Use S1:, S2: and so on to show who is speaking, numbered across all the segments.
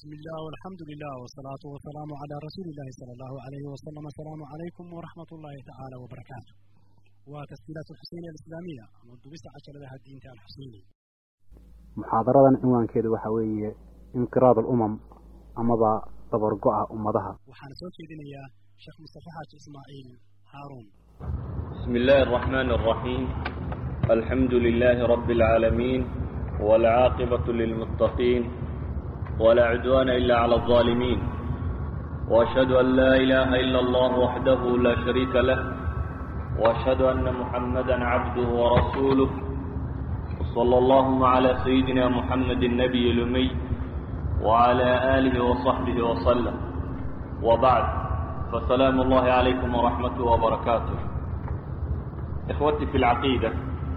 S1: بسم الله والحمد لله والصلاة والسلام على رسول الله صلى الله عليه وسلم السلام عليكم ورحمة الله تعالى وبركاته وتسجيلات الحسينية الإسلامية منذ بس عشر لها الدين الحسيني
S2: muxaadaradan cinwaankeedu waxa weeye inqiraad alumam amaba dabargo-a ummadaha
S1: waxaana soo jeedinayaa sheekh mustafa xaaji ismaaciil haaruun
S3: بسم الله الرحمن الرحيم الحمد لله رب العالمين والعاقبة للمتقين ولا عدوان إلا على الظالمين وأشهد أن لا إله إلا الله وحده لا شريك له وأشهد أن محمدا عبده ورسوله صلى اللهم على سيدنا محمد النبي الأمي وعلى آله وصحبه وسلم وبعد فسلام الله عليكم ورحمته وبركاته إخوتي في العقيدة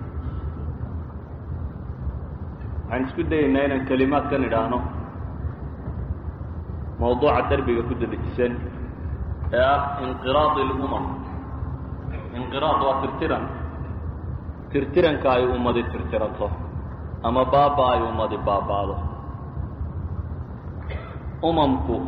S3: waxaan isku dayaynaa inaan kelimaad ka nidhaahno mawduuca derbiga ku dedejisan ee ah inqiraad ilumam inqiraad waa tirtiran tirtiranka ay ummadi tirtiranto ama baaba ay ummadi baaba'do umamku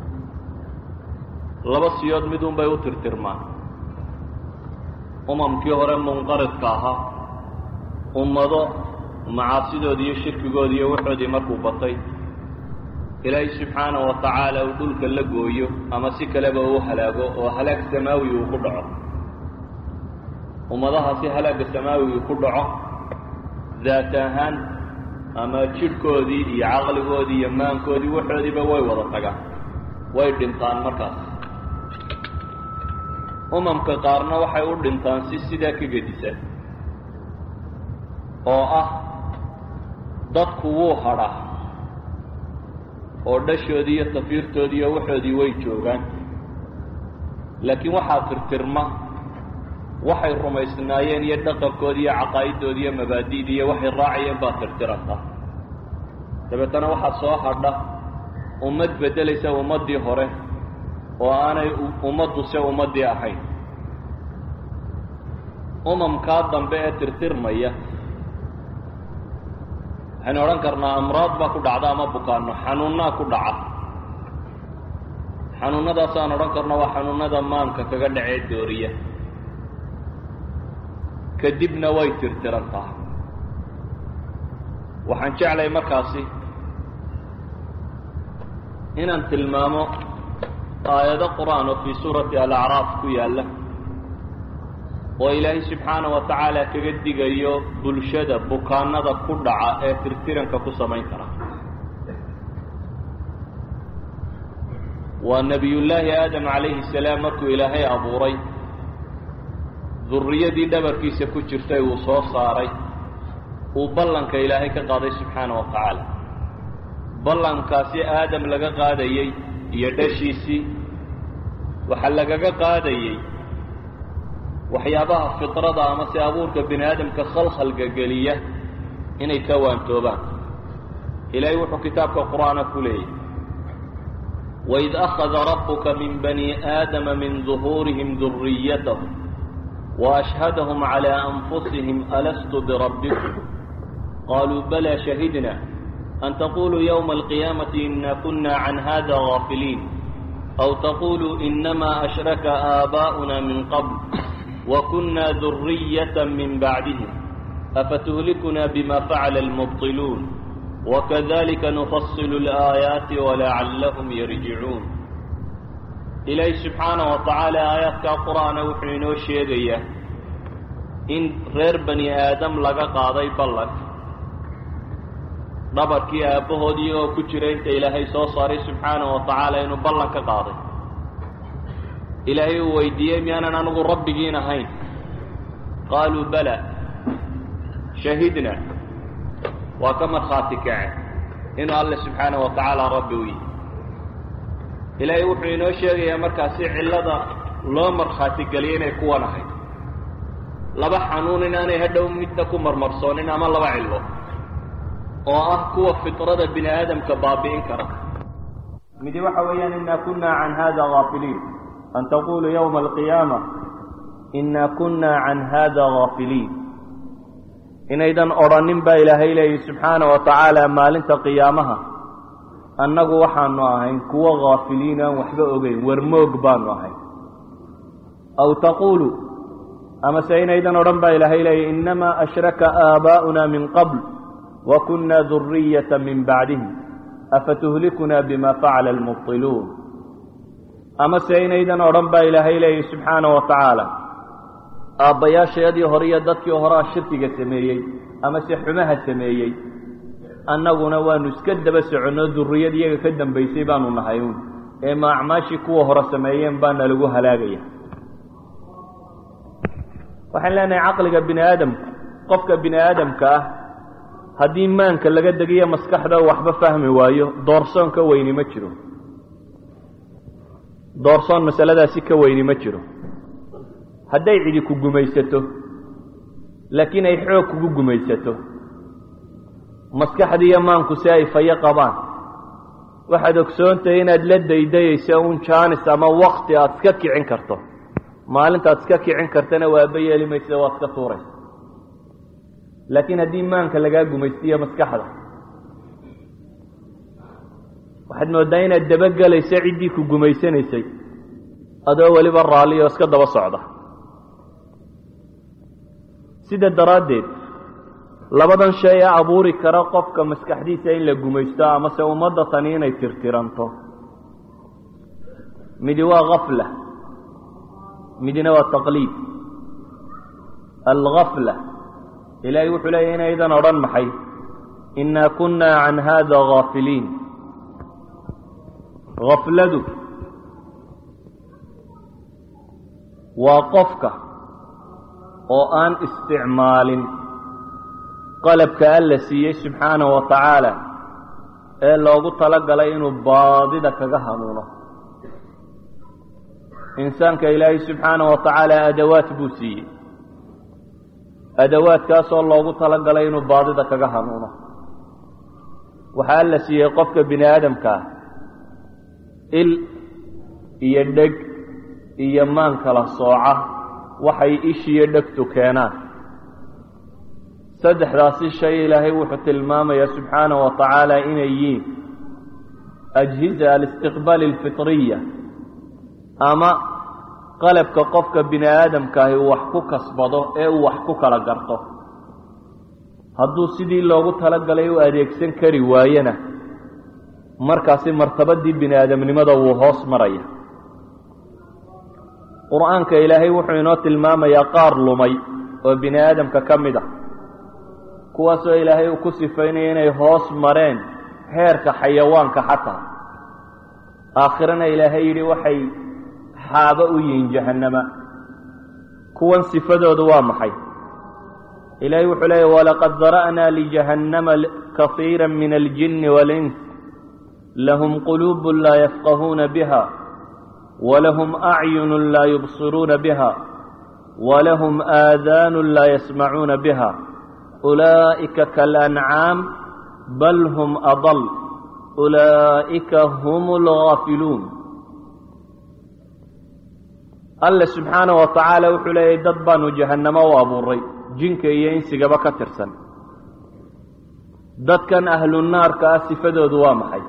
S3: laba siyood midun bay u tirtirmaan umamkii hore munqaridka ahaa ummado macaasidoodi iyo shirkigoodi iyo waxoodii markuu batay ilaahay subxaana wa tacaala uu dhulka la gooyo ama si kaleba uu halaago oo halaag samaawi uu ku dhaco ummadahaasi halaagga samaawigu ku dhaco daat ahaan ama jidhkoodii iyo caqligoodii iyo maankoodii waxoodiiba way wada tagaan way dhintaan markaas umamka qaarna waxay u dhintaan si sidaa ka gedisan oo ah dadku wuu hadhaa oo dhashoodii iyo tafiirtoodii iyo waxoodii way joogaan laakiin waxaa tirtirma waxay rumaysnaayeen iyo dhaqankoodii iyo caqaa'idoodii iyo mabaadi'dii iyo waxay raacayeen baa tirtiranta dabeetana waxaa soo hadha ummad beddelaysa ummaddii hore oo aanay ummadduse ummaddii ahayn umamkaa dambe ee tirtirmaya waxaynu odhan karnaa amraad baa ku dhacda ama bukaano xanuunnaa ku dhaca xanuunnadaasaan odhan karno waa xanuunnada maanka kaga dhacee dooriya kadibna way tirtirantaa waxaan jeclay markaasi inaan tilmaamo aayado qur-aan oo fii suurati alacraaf ku yaalla oo ilaahay subxaana wa tacaala kaga digayo bulshada bukaanada ku dhaca ee tirtiranka ku samayn kara waa nebiyullaahi aadam calayhi salaam markuu ilaahay abuuray durriyadii dhabarkiisa ku jirtay uu soo saaray uu ballanka ilaahay ka qaaday subxaana wa tacaala ballankaasi aadam laga qaadayey iyo dhashiisii waxaa lagaga qaadayey waxyaabaha fitrada ama se abuurka bini aadamka khalkhalga geliya inay ka waantoobaan ilaahay wuxuu kitaabka qur'aana ku leeyahy waid akhada rabbuka min bani aadama min duhuurihim duriyatahum وأشهدهم على أنفسهم ألست بربكم قالوا بلى شهدنا أن تقولوا يوم القيامة إنا كنا عن هذا غافلين أو تقولوا إنما أشرك آباؤنا من قبل وكنا ذرية من بعدهم أفتهلكنا بما فعل المبطلون وكذلك نفصل الآيات ولعلهم يرجعون ilaahay subxaana wa tacaala aayaadkaa qur-aana wuxuu inoo sheegayaa in reer bani aadam laga qaaday ballan dhabarkii aabbahood iyagoo ku jira inta ilaahay soo saaray subxaana wa tacaala inuu ballan ka qaaday ilaahay uu weydiiyey miyaanan anigu rabbigiin ahayn qaaluu bala shahidna waa ka markhaati kace inuu alle subxaana wa tacaala rabbi u yihi ilaahay wuxuu inoo sheegayaa markaasi cillada loo markhaati geliyay inay kuwan ahayd laba xanuun inaanay hadhow midna ku marmarsoonin ama laba cillo oo ah kuwa fitrada bini aadamka baabi'in kara midi waxa weeyaan inaa kunna can hada gaafiliin an taquluu yowma alqiyaama inaa kunna can hada gaafiliin inaydan odrhanin baa ilaahay leeyahy subxaana wa tacaala maalinta qiyaamaha annagu waxaanu ahayn kuwo haafiliin aan waxba ogeyn warmoog baanu ahayn aw taquulu amase inaydan odhan baa ilaahay leeya innamaa ashraka aabaa'una min qabl wa kunna duriyata min bacdihim afatuhlikunaa bima facala almubtiluun amase inaydan odhan baa ilaahay leeyay subxaana wa tacaala aabbayaashayadii hore iyo dadkii horea shirkiga sameeyey amase xumaha sameeyey annaguna waanu iska daba soconno durriyad iyaga ka dambaysay baanu nahay uun ee ma acmaashii kuwa hore sameeyeen baana lagu halaagaya waxaan leenahay caqliga bini aadamku qofka bini aadamka ah haddii maanka laga degiyo maskaxda waxba fahmi waayo doorsoon ka weyni ma jiro doorsoon masaladaasi ka weyni ma jiro hadday cidi ku gumaysato laakiin ay xoog kugu gumaysato maskaxdiiyo maanku si ay fayo qabaan waxaad ogsoontahay inaad la daydayayso un jaanis ama wakti aada iska kicin karto maalintaad iska kicin kartana waaba yeeli maysa waad iska tuuraysa laakiin haddii maanka lagaa gumaystiyo maskaxda waxaad mooddaa inaad dabagelayso ciddii ku gumaysanaysay adoo weliba raalli oo iska daba socda sida daraaddeed labadan shay ee abuuri kara qofka maskaxdiisa in la gumaysto amase ummadda tani inay tirtiranto midi waa gafla midina waa taqliid algafla ilaahay wuxuu leeyahy inaydan odhan maxay innaa kunna can hada gaafiliin gafladu waa qofka oo aan isticmaalin qalabka alla siiyey subxaanahu wa tacaala ee loogu tala galay inuu baadida kaga hanuuno insaanka ilaahay subxaanahu wa tacaala adawaad buu siiyey adawaadkaasoo loogu tala galay inuu baadida kaga hanuuno waxaa alla siiyey qofka bini aadamka ah il iyo dheg iyo maan kala sooca waxay ishiyo dhegtu keenaan saddexdaasi shay ilaahay wuxuu tilmaamayaa subxaanahu wa tacaala inay yihiin ajhiza alistiqbaali alfitriya ama qalabka qofka bini aadamkaahi uu wax ku kasbado ee uu wax ku kala garto hadduu sidii loogu talagalay u adeegsan kari waayena markaasi martabadii bini aadamnimada wuu hoos maraya qur-aanka ilaahay wuxuu inoo tilmaamayaa qaar lumay oo bini aadamka ka mid ah kuwaasoo ilaahay uu ku sifaynaya inay hoos mareen heerka xayawaanka xataa aakhirana ilaahay yidhi waxay xaabo u yihiin jahannama kuwan sifadoodu waa maxay ilaahay wuxuu leeyahy walaqad dara'naa lijahannama kahiira min aljinni wاlins lahum quluub laa yafqahuuna biha walahum acyun laa yubsiruuna biha walahum aadaanu laa yasmacuuna biha ulaa'ika kaalancaam bal hum adal ulaa'ika hum algaafiluun alle subxaanahu wa tacaala wuxuu leeyahy dad baanu jahannamo u abuuray jinka iyo insigaba ka tirsan dadkan ahlu naarka ah sifadoodu waa maxay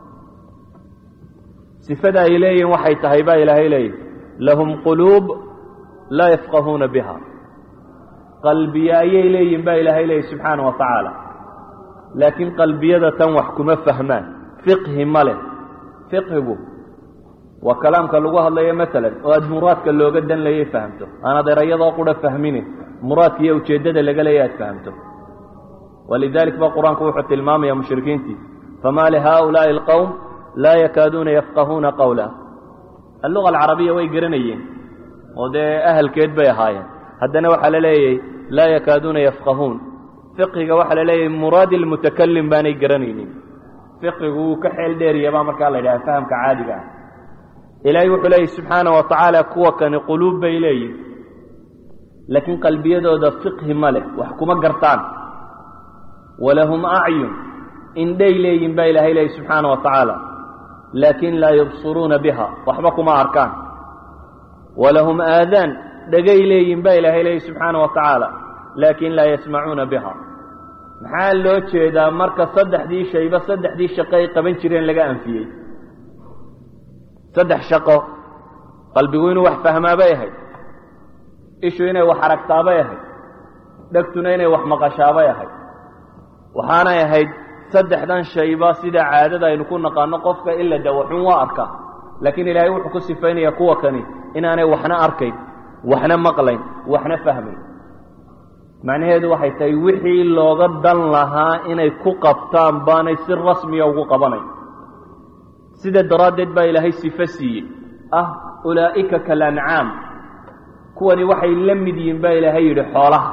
S3: sifada ay leeyihin waxay tahay baa ilaahay leeyahy lahum quluub laa yafqahuuna biha qalbiye ayay leeyihin baa ilaahay leeyahy subxaana wa tacaala laakiin qalbiyada tan wax kuma fahmaan fiqhi ma leh fiqhigu waa kalaamka lagu hadlayo maalan oo aada muraadka looga dan layay fahamto aanaad erayadoo qura fahmine muraadka iyo ujeeddada laga leeya aad fahamto walidalik ba qur-aanku wuxuu tilmaamaya mushrikiintii famaa lihaa'ulaa'i alqowm laa yakaaduuna yafqahuuna qawla alluga alcarabiya way garanayeen oo dee ahalkeed bay ahaayeen haddana waxaa la leeyahy laa yakaaduuna yafqahuun fiqhiga waxaa la leeyahay muraadi almutakalim baanay garanaynin fiqhigu wuu ka xeel dheeriyabaa markaa la yidhaha fahamka caadiga ah ilaahay wuxuu leeyahy subxaana wa tacaala kuwa kani quluub bay leeyihin laakiin qalbiyadooda fiqhi ma leh wax kuma gartaan walahum acyun indhay leeyihin baa ilaahay leeyahy subxaana wa tacaala laakin laa yubsiruuna biha waxba kuma arkaan walahum aadaan dhegay leeyihin baa ilaahay leeyahy subxaana wa tacaala laakin laa yasmacuuna biha maxaa loo jeedaa marka saddexdii shayba saddexdii shaqo ay qaban jireen laga anfiyey saddex shaqo qalbigu inuu wax fahmaa bay ahayd ishu inay wax aragtaa bay ahayd dhegtuna inay wax maqashaa bay ahayd waxaanay ahayd saddexdan shayba sida caadada aynu ku naqaano qofka ila de waxun waa arkaa laakiin ilaahay wuxuu ku sifaynayaa kuwa kani inaanay waxna arkayn waxna maqlayn waxna fahmayn macnaheedu waxay tahay wixii looga dan lahaa inay ku qabtaan baanay si rasmiya ugu qabanayn sida daraaddeed baa ilaahay sifo siiyey ah ulaa'ika kalancaam kuwani waxay la mid yihiin baa ilaahay yidhi xoolaha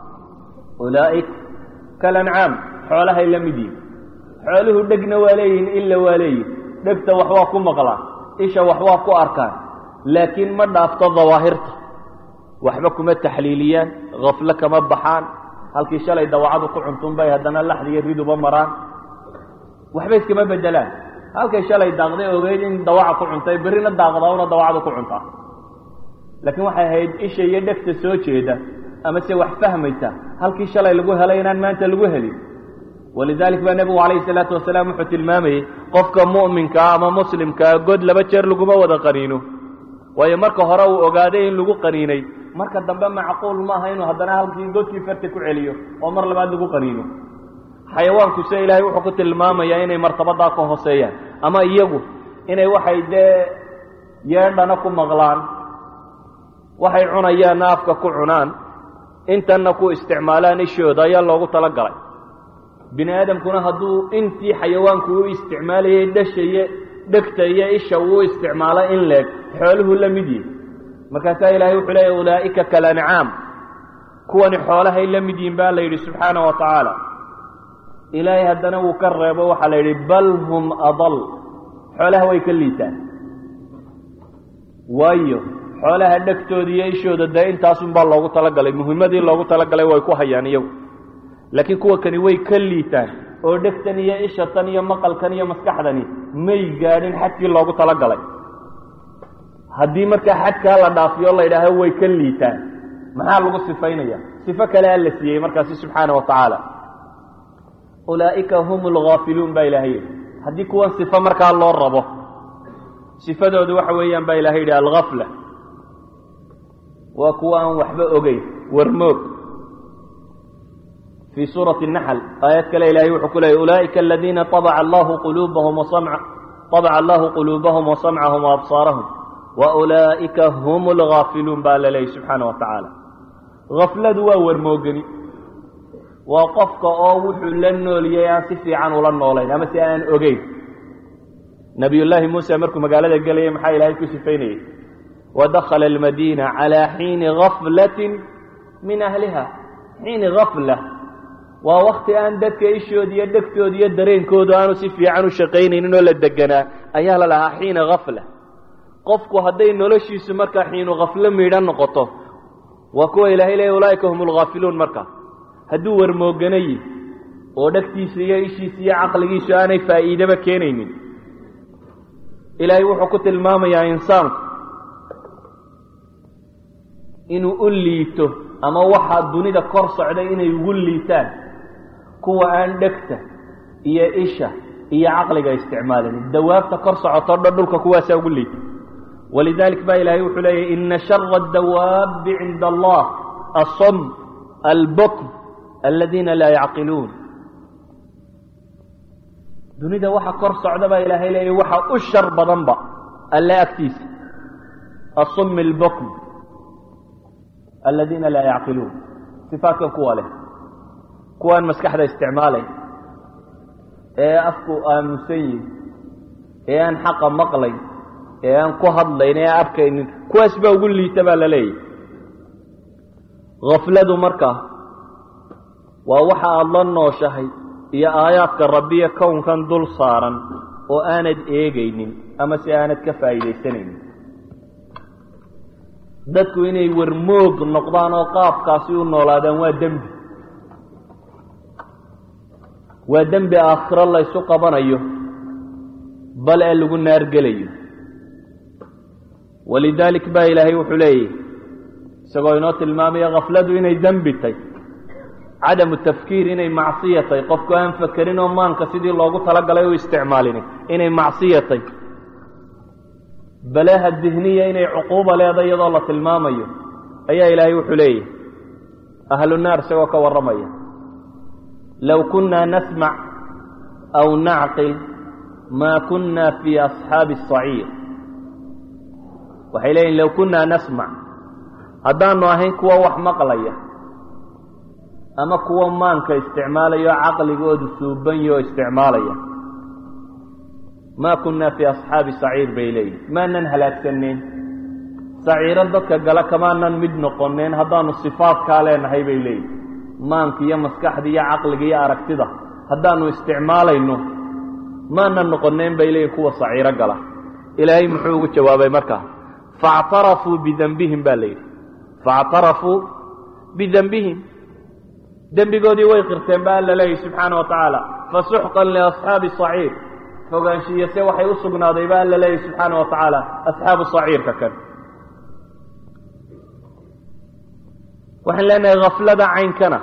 S3: ulaa'ik kalancaam xoolahay la mid yihiin xooluhu dhegna waa leeyihiin illa waa leeyihin dhegta wax waa ku maqlaan isha wax waa ku arkaan laakiin ma dhaafto dawaahirta waxba kuma taxliiliyaan haflo kama baxaan halkii shalay dawacadu ku cuntun bay haddana laxdiiyo riduba maraan waxba iskama bedelaan halkay shalay daaqday ogeyd in dawaca ku cuntay berrina daaqdaa una dawacadu ku cuntaa laakiin waxay ahayd isha iyo dhegta soo jeeda ama se wax fahmaysa halkii shalay lagu helay inaan maanta lagu helin walidalik baa nebigu calayhi salaatu wasalaam wuxuu tilmaamayey qofka mu'minkaa ama muslimkaa god laba jeer laguma wada qaniino waayo marka hore uu ogaaday in lagu qaniinay marka dambe macquul maaha inuu haddana halkii godkii farta ku celiyo oo mar labaad lagu qaniino xayawaanku se ilaahay wuxuu ku tilmaamayaa inay martabadaa ka hooseeyaan ama iyagu inay waxay dee yeedhana ku maqlaan waxay cunayaanna afka ku cunaan intanna ku isticmaalaan ishooda ayaa loogu tala galay bini aadamkuna hadduu intii xayawaanku u isticmaalayay dhasha iyo dhegta iyo isha uu isticmaalo in leeg xooluhu la mid yihin markaasaa ilaahay wuxuu leeya ulaa'ika kalancaam kuwani xoolahay la mid yihin baa la yidhi subxaana wa tacaala ilaahay haddana wuu ka reebo waxaa la yidhi bal hum adal xoolaha way ka liitaan waayo xoolaha dhegtooda iyo ishooda dee intaasunbaa loogu talagalay muhimmadii loogu talagalay way ku hayaan iyagu laakiin kuwa kani way ka liitaan oo dhegtan iyo ishatan iyo maqalkan iyo maskaxdani may gaadhin xadkii loogu talagalay haddii markaa xadkaa la dhaafiyo la yidhaaho way ka liitaan maxaa lagu sifaynaya sifo kale a la siiyey markaasi subxaana wa tacaala ulaa'ika hum alghaafiluun baa ilahay yidhi haddii kuwan sifo markaa loo rabo sifadoodu waxa weeyaan baa ilahay yidhi alghafla waa kuwa aan waxba ogeyn warmoog fii suurati الnaxl aayad kale ilahay wuxuu ku leeyay ulaa'ika aladiina طabca allahu quluubahum wasamca طabca allahu quluubahum wasamcahum waabsaarahum waulaa'ika hum اlghaafiluun baa la leeyay subxaana wa tacaala hafladu waa warmoogani waa qofka oo wuxuu la nooliyey aan si fiican ula noolayn ama si aan ogeyn nabiy llaahi muuse markuu magaalada gelayay maxaa ilaahay ku sifaynayey wadakhala almadiina calaa xiini gaflati min ahliha xiini gafla waa wakti aan dadka ishooda iyo dhegtooda iyo dareenkoodu aanu si fiican u shaqaynaynin oo la deganaa ayaa la lahaa xiina gafla qofku hadday noloshiisu markaa xiinu khaflo miidhan noqoto waa kuwa ilaahay leeya ulaa'ika hum alghaafiluun markaa hadduu warmooganayi oo dhegtiisa iyo ishiisa iyo caqligiisu aanay faa'iidaba keenaynin ilaahay wuxuu ku tilmaamayaa insaanku inuu u liito ama waxaa dunida kor socday inay ugu liitaan kuwa aan dhegta iyo isha iyo caqliga isticmaalin dawaabta kor socoto dhan dhulka kuwaasaa ugu liita walidalik baa ilaahay wuxuu leeyahy ina shara adawaabi cinda allah asom albukm aladiina laa yacqiluun dunida waxa kor socda baa ilaahay leeyahy waxa u shar badanba alle agtiisa asum albukm aladiina laa yacqiluun sifaadkan kuwa leh kuwaan maskaxda isticmaalayn ee afku aamusan yihin ee aan xaqa maqlayn ee aan ku hadlayn ee arkaynin kuwaas baa ugu liita baa la leeyahy khafladu markaa waa waxa aada la nooshahay iyo aayaadka rabbiya kownkan dul saaran oo aanad eegaynin ama si aanad ka faa'iidaysanaynin dadku inay warmoog noqdaan oo qaabkaasi u noolaadaan waa dembi waa dembi aakhiro laysu qabanayo bal ee lagu naargelayo walidaalik baa ilaahay wuxuu leeyahy isagoo inoo tilmaamaya khafladu inay dembi tay cadamu tafkiir inay macsiyatay qofku aan fakerin oo maanka sidii loogu talagalay u isticmaalini inay macsiyatay balaha dihniya inay cuquuba leedahay iyadoo la tilmaamayo ayaa ilaahay wuxuu leeyahy ahlu naar isagoo ka warramaya low kunna nasmac aw nacqil maa kunna fii asxaabi asaciir waxay leeyihin low kunna nasmac haddaanu ahayn kuwa wax maqlaya ama kuwa maanka isticmaalaya oo caqligoodu suubanyo oo isticmaalaya maa kunna fii asxaabi saciir bay leeyihin maanan halaagsaneen saciiro dadka gala kamaanan mid noqoneen haddaanu sifaadkaa leenahay bay leeyihin maanka iyo maskaxda iyo caqliga iyo aragtida haddaanu isticmaalayno maanan noqoneen bay leeyihin kuwa saciiro gala ilaahay muxuu ugu jawaabay markaa faactarafuu bidenbihim baa la yidhi faactarafuu bidenbihim dembigoodii way qirteen ba alla leeyahy subxaana wa tacaala fasuxqan liasxaabi saciir fogaanshiiyase waxay u sugnaaday ba alla leeyahy subxaana wa tacaala asxaabu saciirka kan waxaan leenahay khaflada caynkana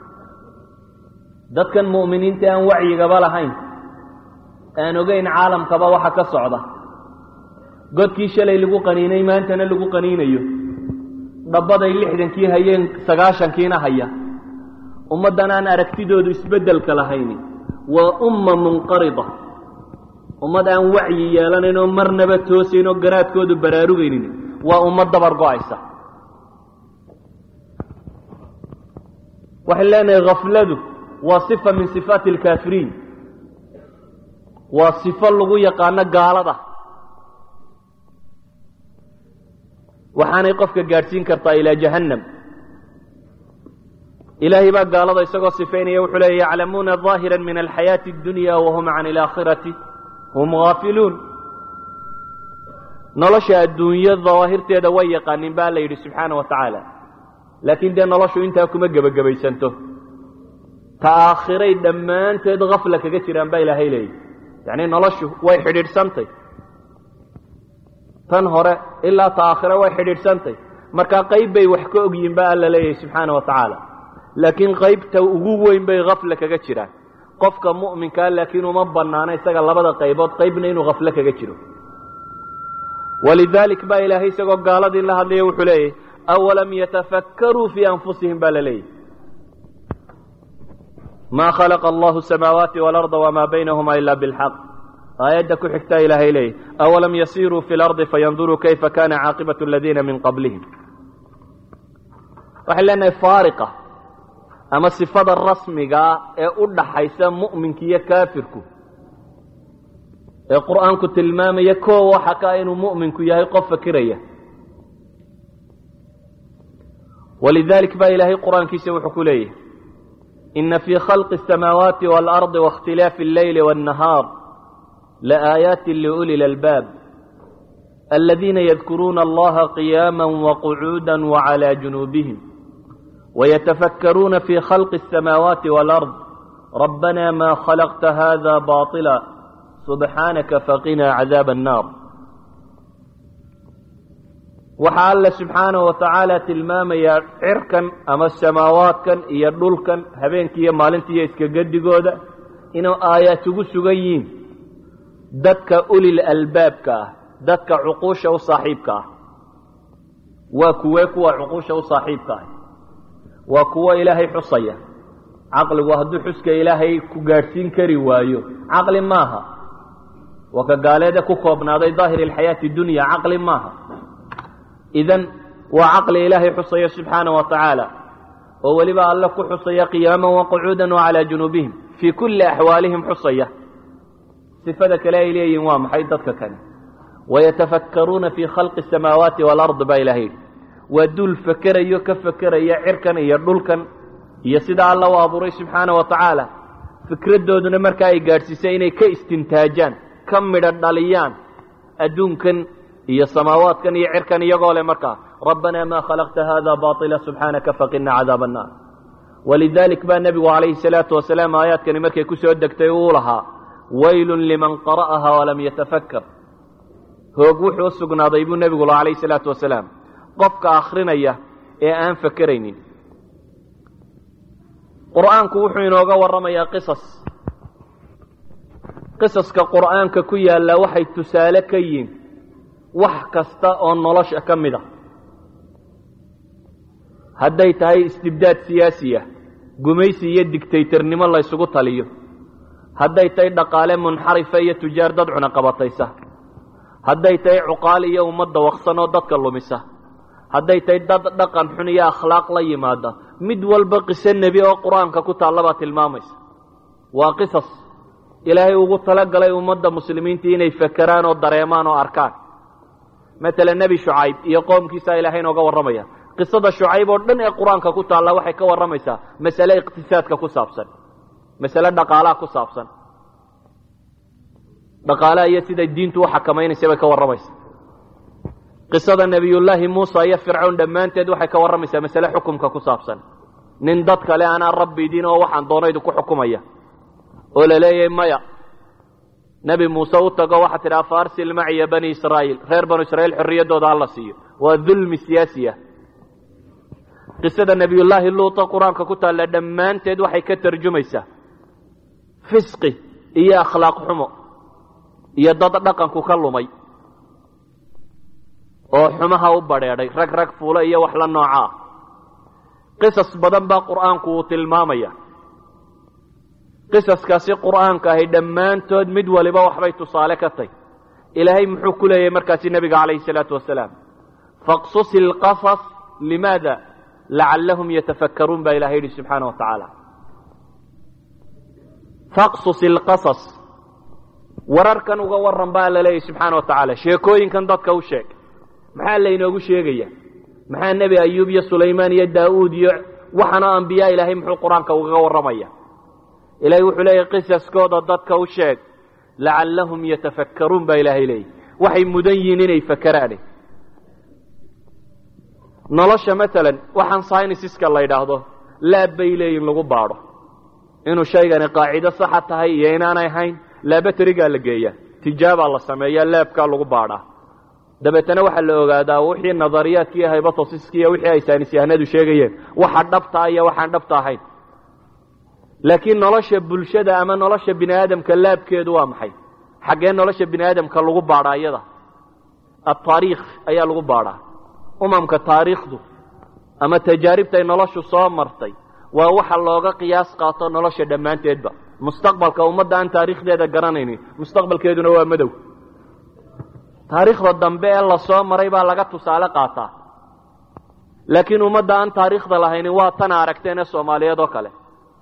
S3: dadkan mu'miniinta aan wacyigaba lahayn aan ogeyn caalamkaba waxa ka socda godkii shalay lagu qaniinay maantana lagu qaniinayo dhabbaday lixdankii hayeen sagaashankiina haya ummaddan aan aragtidoodu isbeddelka lahayni waa umma munqarida ummad aan wacyi yeelanayn oo marnaba toosayn oo garaadkoodu baraarugaynin waa ummad dabar go-aysa waxaan leenahay khafladu waa sifa min sifaati alkaafiriin waa sifo lagu yaqaano gaalada waxaanay qofka gaadhsiin kartaa ilaa jahannam ilaahay baa gaalada isagoo sifaynaya wuxuu leeya yaclamuuna ظaahira min alxayaaةi اdunya wahum can اlaakhirati hum gaafiluun nolosha adduunyo dawaahirteeda way yaqaanin ba la yidhi subxaana wa tacaala laakiin dee noloshu intaa kuma gebagabaysanto ta aakhiray dhammaanteed gafla kaga jiraan baa ilaahay leeyahy yacni noloshu way xidhiidhsantay tan hore ilaa ta aakhire way xidhiidhsantay markaa qayb bay wax ka ogyihin ba alla leeyahay subxaana wa tacaala laakiin qaybta ugu weyn bay kafle kaga jiraan qofka mu'minkaa laakiin uma banaano isaga labada qaybood qaybna inuu kafle kaga jiro walidaalik baa ilaahay isagoo gaaladii la hadlaya wuxuu leeyahy awalam yatafakkaruu fii anfusihim baa la leeyahy ma khalaqa allahu samaawaati waalarda wamaa baynahuma ila bilxaq aayadda ku xigtaa ilaahay leeyahy awalam yasiruu fi lardi fayanduruu kayfa kana caaqibatu aladiina min qablihim waxay leenahay faariqa ama sifada rasmigaa ee u dhaxaysa mu'minka iyo kaafirku ee qur'aanku tilmaamaya koo waxa ka inuu mu'minku yahay qof fakiraya walidalik baa ilaahay qur'aankiisa wuxuu ku leeyahay ina fii khalqi الsamaawaati wاlardi waاkhtilaafi اlleyli wالnahaar laaayaati liuli lalbaab aladiina yadkuruuna allaha qiyaama waqcuuda wclى junuubihim ويتفكرون في خلق السماوات والأرض ربنا ما خلقت هذا باطلا سبحانك فقنا عذاب النار waxaa alla subxaanaه wa tacaala tilmaamayaa cirkan ama samaawaadkan iyo dhulkan habeenkiiyo maalintiiyo iska gedigooda inuu aayaat ugu sugan yihiin dadka ulil albaabka ah dadka cuquusha u saaxiibka ah waa kuwee kuwa cuquusha u saaxiibka ah waa kuwo ilaahay xusaya caqligu hadduu xuska ilaahay ku gaadhsiin kari waayo caqli maaha waa ka gaaleede ku koobnaaday daahir alxayaati dunya caqli maaha idan waa caqli ilaahay xusaya subxaana wa tacaala oo weliba alle ku xusaya qiyaaman waqucuudan wacalaa junuubihim fii kulli axwaalihim xusaya sifada kale ay leeyihin waa maxay dadka kane wayatafakkaruuna fii khalqi asamaawaati waalardi baa ilahay yidhi waa duul fakerayo ka fekeraya cirkan iyo dhulkan iyo sida alla u abuuray subxaana wa tacaala fikraddooduna markaa ay gaadhsiisay inay ka istintaajaan ka midho dhaliyaan adduunkan iyo samaawaadkan iyo cirkan iyagoo leh markaa rabbanaa maa khalaqta hada baطila subxaanaka faqina cadaab annaar walidalik baa nebigu calayhi salaatu wasalaam aayaadkani markay ku soo degtay uu lahaa waylun liman qara'aha walam yatafakkar hoog wuxuu u sugnaaday buu nebigu laha calayhi salaatu wasalaam qofka akrinaya ee aan fakeraynin qur'aanku wuxuu inooga warramayaa qisas qisaska qur'aanka ku yaalla waxay tusaale ka yihiin wax kasta oo nolosha ka mid a hadday tahay istibdaad siyaasiya gumaysi iyo digtaytarnimo la ysugu taliyo hadday tahay dhaqaale munxarifa iyo tujaar dad cunaqabataysa hadday tahay cuqaal iyo ummadda waqsan oo dadka lumisa hadday tahay dad dhaqan xun iyo akhlaaq la yimaada mid walba qiso nebi oo qur-aanka ku taallabaa tilmaamaysa waa qisas ilaahay ugu talagalay ummadda muslimiinta inay fakeraan oo dareemaan oo arkaan matalan nebi shucayb iyo qoomkiisaa ilaahay inooga warramaya qisada shucayb oo dhan ee qur-aanka ku taalla waxay ka warramaysaa masale iqtisaadka ku saabsan masale dhaqaalaha ku saabsan dhaqaalaha iyo siday diintu u xakamaynaysa bay ka warramaysa qisada nebiyullaahi muusa iyo fircawn dhammaanteed waxay ka warramaysaa masale xukumka ku saabsan nin dad kale anaa rabbi idin oo waxaan doono idinku xukumaya oo la leeyahay maya nebi muuse u tago waxaa tidhaha faarsil maciya bani israa'iil reer banu israiil xorriyaddooda hala siiyo waa dulmi siyaasi ah qisada nebiyullaahi luuta qur-aanka ku taalla dhammaanteed waxay ka tarjumaysaa fisqi iyo akhlaaq xumo iyo dad dhaqanku ka lumay oo xumaha u badheedhay rag rag fuula iyo wax la nooca ah qisas badan baa qur'aanku uu tilmaamaya qisaskaasi qur'aanka ahi dhammaantood mid waliba waxbay tusaale ka tahy ilaahay muxuu ku leeyahay markaasi nebiga calayhi salaatu wasalaam faqsus ilqasas limaada lacallahum yatafakkaruun baa ilahay yidhi subxaana wa tacaala faqsus ilqasas wararkan uga warran baa la leeyahy subxaana wa tacaala sheekooyinkan dadka u sheeg maxaa laynoogu sheegaya maxaa nebi ayuub iyo sulaymaan iyo daa'uud iyo waxaana ambiyaa ilaahay muxuu qur-aanka ugaga warramaya ilahay wuxuu leeyahy qisaskooda dadka u sheeg lacallahum yatafakkaruun baa ilaahay leeyahy waxay mudan yihiin inay fakeraane nolosha matalan waxaan synisiska la yidhaahdo laab bay leeyihin lagu baadho inuu shaygani qaacido saxa tahay iyo inaanay ahayn laabaterigaa la geeyaa tijaabaa la sameeyaa laabkaa lagu baadhaa dabeetana waxaa la ogaadaa wixii nadariyaadki iyo hybatosiski iyo wixii ay saynisyahanadu sheegayeen waxa dhabtaa iyo waxaan dhabta ahayn laakiin nolosha bulshada ama nolosha bini aadamka laabkeedu waa maxay xaggee nolosha bini aadamka lagu baadhaa iyada ataariikh ayaa lagu baadhaa umamka taariikhdu ama tajaaribtay noloshu soo martay waa waxa looga qiyaas qaato nolosha dhammaanteedba mustaqbalka ummadda aan taariikhdeeda garanaynin mustaqbalkeeduna waa madow taariikhda dambe ee lasoo maray baa laga tusaale qaataa laakiin ummadda aan taariikhda lahaynin waa tana aragteen ee soomaaliyeed oo kale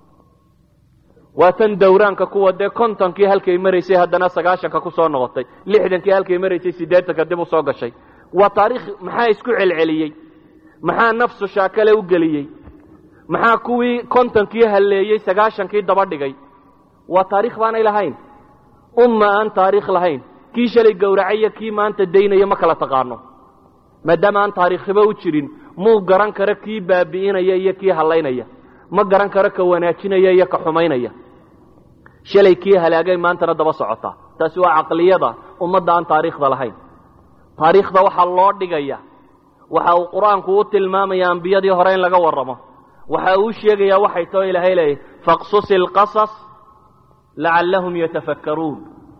S3: waa tan dawraanka kuwa dee kontonkii halkay maraysay haddana sagaashanka ku soo noqotay lixdankii halkay maraysay siddeetanka dib u soo gashay waa taariikh maxaa isku celceliyey maxaa nafsu shaakale u geliyey maxaa kuwii kontonkii halleeyey sagaashankii daba dhigay waa taarikh baanay lahayn umma aan taariikh lahayn kii shalay gowracaya kii maanta daynaya ma kala taqaano maadaama aan taariikhiba u jirin muu garan karo kii baabi'inaya iyo kii hallaynaya ma garan karo ka wanaajinaya iyo ka xumaynaya shalay kii halaagay maantana daba socotaa taasi waa caqliyada ummadda aan taariikhda lahayn taariikhda waxaa loo dhigaya waxa uu qur-aanku u tilmaamaya ambiyadii hore in laga warramo waxa uu sheegayaa waxay tao ilaahay leeyahy faqsus ilqasas lacallahum yatafakkaruun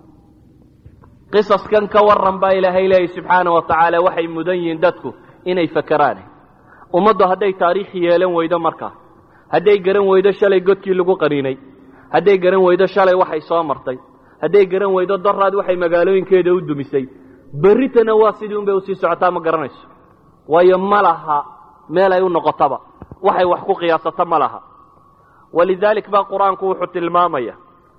S3: qisaskan ka warran baa ilaahay leeyahy subxaana wa tacaala waxay mudan yihiin dadku inay fakeraan ummaddu hadday taariikh yeelan weydo markaa hadday garan weydo shalay godkii lagu qaniinay hadday garan weydo shalay waxay soo martay hadday garan weydo daraad waxay magaalooyinkeeda u dumisay berritana waa sidii un bay usii socotaa ma garanayso waayo ma laha meel ay u noqotaba waxay wax ku qiyaasato ma laha walidaalik baa qur-aanku wuxuu tilmaamaya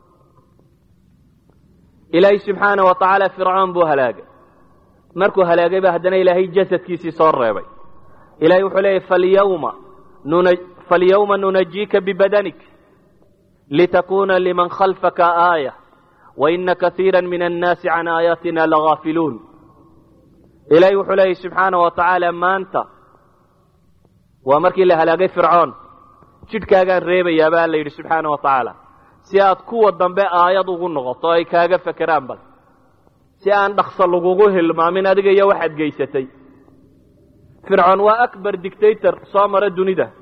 S3: ilaahay subxaana wa tacaala fircoon buu halaagay markuu halaagay ba haddana ilaahay jasadkiisii soo reebay ilahay wuxuu leeyahy falyawma nuna falyawma nunajiika bibadanik litakuna liman khalfaka aaya waina kaiira min annaasi can aayaatina lagaafiluun ilaahay wuxuu leeyahy subxaana wa tacaala maanta waa markii la halaagay fircoon jidhkaagaan reebayaa baa la yidhi subxaana wa tacaala si aad kuwa dambe aayad ugu noqoto ay kaaga fekeraan bal si aan dhakso lagugu hilmaamin adiga iyo waxaad geysatay fircoon waa akbar dictator soo mara dunida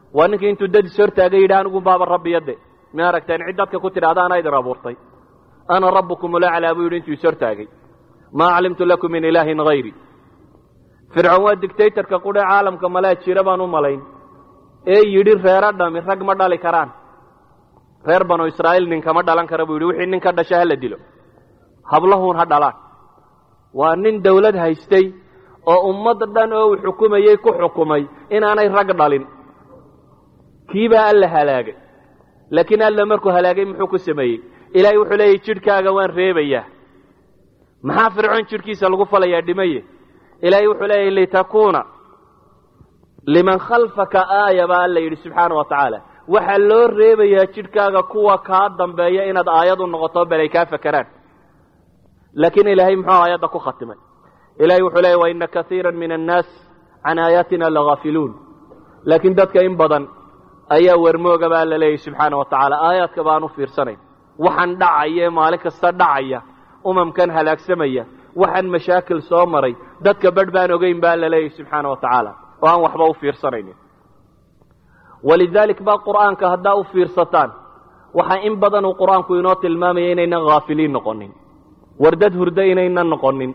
S3: waa ninkii intuu dad is hortaagay yidhi anigu baaba rabbiyade ma aragteen cid dadka ku tidhahda anaa idin abuurtay ana rabbukum ulaclaa buu yidhi intuu is hortaagay maa calimtu lakum min ilaahin hayri fircoon waa dictatorka qudhe caalamka malaa jira baan u malayn ee yidhi reero dhami rag ma dhali karaan reer banu israa'iil ninkama dhalan kara buu yidhi wixii nin ka dhasha hala dilo hablahuun ha dhalaan waa nin dawlad haystay oo ummad dhan oo uu xukumayey ku xukumay inaanay rag dhalin kiibaa alla halaagay laakiin alla markuu halaagay muxuu ku sameeyey ilaahay wuxuu leeyahy jidhkaaga waan reebayaa maxaa fircoon jidhkiisa lagu falayaa dhimaye ilaahay wuxuu leeyahy litakuuna liman khalfaka aaya baa alla yidhi subxaana wa tacaala waxaa loo reebayaa jidhkaaga kuwa kaa dambeeya inaad aayad u noqoto bal ay kaa fakeraan laakiin ilaahay muxuu aayadda ku khatimay ilahay wuxuu leeyahy waina kaiira min annaas can aayaatina lagaafiluun laakiin dadka in badan ayaa wermooga baa la leeyahy subxaana wa tacaala aayaadka baan u fiirsanayn waxaan dhacaya ee maalin kasta dhacaya umamkan halaagsamaya waxaan mashaakil soo maray dadka badh baan ogeyn baa la leeyahy subxaana wa tacaala oo aan waxba u fiirsanaynin walidaalik baa qur'aanka haddaa u fiirsataan waxaa in badan uu qur-aanku inoo tilmaamaya inaynan haafiliin noqonin wardad hurdo inaynan noqonin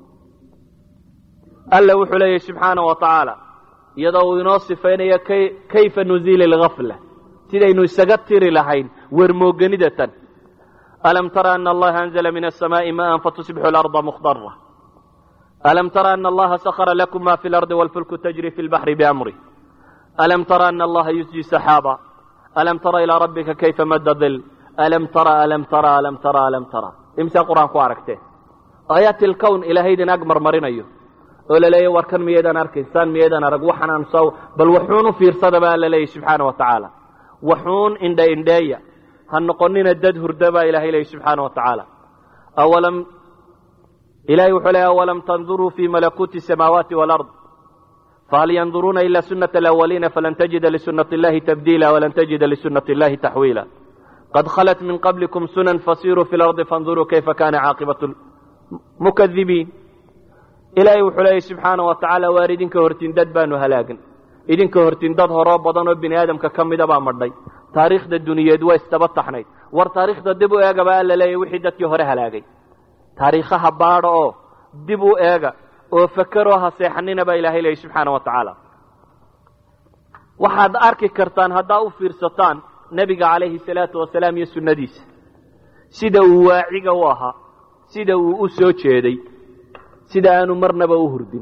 S3: alla wuxuu leeyahy subxaana wa tacaala iyadoo uu inoo sifaynayo kayfa nuziili algafla sidaynu isaga tiri lahayn wermooganidatan alam tara ana allaha anzla min asamaai maan fatusbixu larda mukhdara alam tara ana allaha sakra lakum ma fi lardi wlfulku tajri fi lbaxri biamrih alam tara ana allaha yusji saxaaba alam tara ilaa rabbika kayfa madda dil alam tara alam tara alam tara alam tara imsaa qur-aan ku aragtee aayaati lkown ilaahaydin ag marmarinayo oo la leeya warkan miyaydaan arkayn saan miyaydaan arag waxanaan soo bal waxuun u fiirsada baa la leeyahy subxaana wa tacaala waxuun indha indheeya ha noqonina dad hurda baa ilahay leeyahy subxaana wa tacaala awalam ilahay wuxuu leeya awalam tanduruu fi malakuuti samaawaati walard fahal yanduruuna ila sunata alawaliina falan tajida lisunati illahi tabdiila walan tajida lisunati illahi taxwiila qad khalat min qablikum sunan fasiruu fi lardi fanduruu kayfa kana caaqibatu mukadibiin ilaahay wuxuu leeyahy subxaana wa tacaala waar idinka hortiin dad baanu halaagan idinka hortiin dad horoo badan oo bini aadamka ka mida baa madhay taariikhda duniyeed waa isdaba taxnayd war taariikhda dib u eega baa la leeyahy wixii dadkii hore halaagay taariikhaha baadha oo dib u eega oo fakeroo ha seexanina baa ilahay leeyahy subxaana wa tacaala waxaad arki kartaan haddaa u fiirsataan nebiga calayhi salaatu wasalaam iyo sunnadiisa sida uu waaciga u ahaa sida uu u soo jeeday sida aanu marnaba u hurdin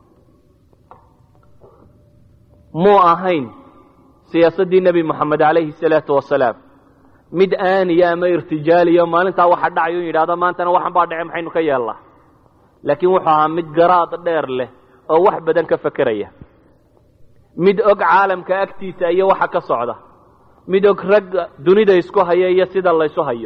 S3: muu ahayn siyaasaddii nebi moxamed calayhi salaatu wasalaam mid aaniya ama irtijaaliyo maalintaa waxa dhacayo in yidhahdo maantana waxan baa dhace maxaynu ka yeelnaa laakiin wuxuu ahaa mid garaad dheer leh oo wax badan ka fekeraya mid og caalamka agtiisa iyo waxa ka socda mid og ragga dunida isku haya iyo sida laysu hayo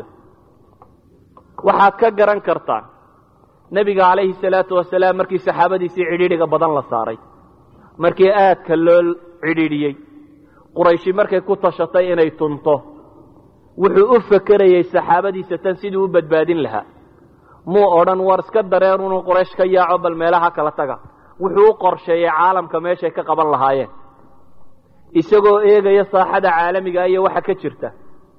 S3: waxaad ka garan kartaan nebiga calayhi salaatu wasalaam markii saxaabadiisii cidhiidhiga badan la saaray markii aadka loo cidhiidhiyey qurayshi markay ku tashatay inay tunto wuxuu u fekerayey saxaabadiisa tan siduu u badbaadin lahaa muu odhan war iska dareen inuu quraysh ka yaaco bal meelaha kala taga wuxuu u qorsheeyey caalamka meeshay ka qaban lahaayeen isagoo eegaya saaxada caalamiga iyo waxa ka jirta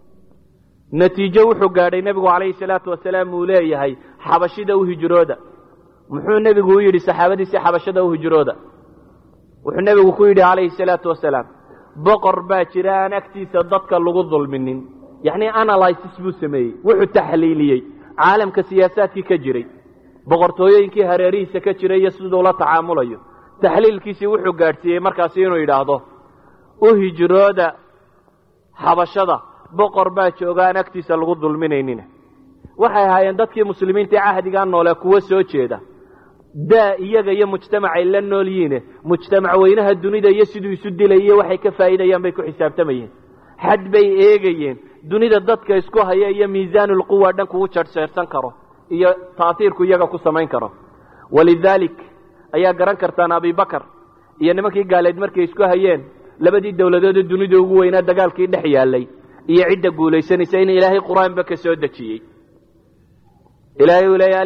S3: natiijo wuxuu gaadhay nebigu calayhi salaatu wasalaam uu leeyahay xabashida u hijrooda muxuu nebigu u yidhi saxaabadiisii xabashada u hijrooda wuxuu nebigu ku yidhi calayhi salaatu wasalaam boqor baa jira aan agtiisa dadka lagu dulminin yacnii analysis buu sameeyey wuxuu taxliiliyey caalamka siyaasaadkii ka jiray boqortooyooyinkii hareerihiisa ka jiray iyo siduu la tacaamulayo taxliilkiisii wuxuu gaadhsiiyey markaasi inuu yidhaahdo u hijrooda xabashada boqor baa jooga aan agtiisa lagu dulminaynina waxay ahaayeen dadkii muslimiintaee cahdigaa noole kuwo soo jeeda daa iyaga iyo mujtamacay la nool yihiine mujtamac weynaha dunida iyo siduu isu dilay iyo waxay ka faa'iidayaan bay ku xisaabtamayeen xad bay eegayeen dunida dadka isku haya iyo miisaanulquwa dhan kugu jarhjeersan karo iyo taasiirku iyaga ku samayn karo walidaalik ayaa garan kartaan abibakar iyo nimankii gaaleed markay isku hayeen labadii dowladoodee dunida ugu weynaa dagaalkii dhex yaallay iyo cidda guulaysanaysa in ilaahay qur-aanba ka soo dejiyey ilahay uu leeya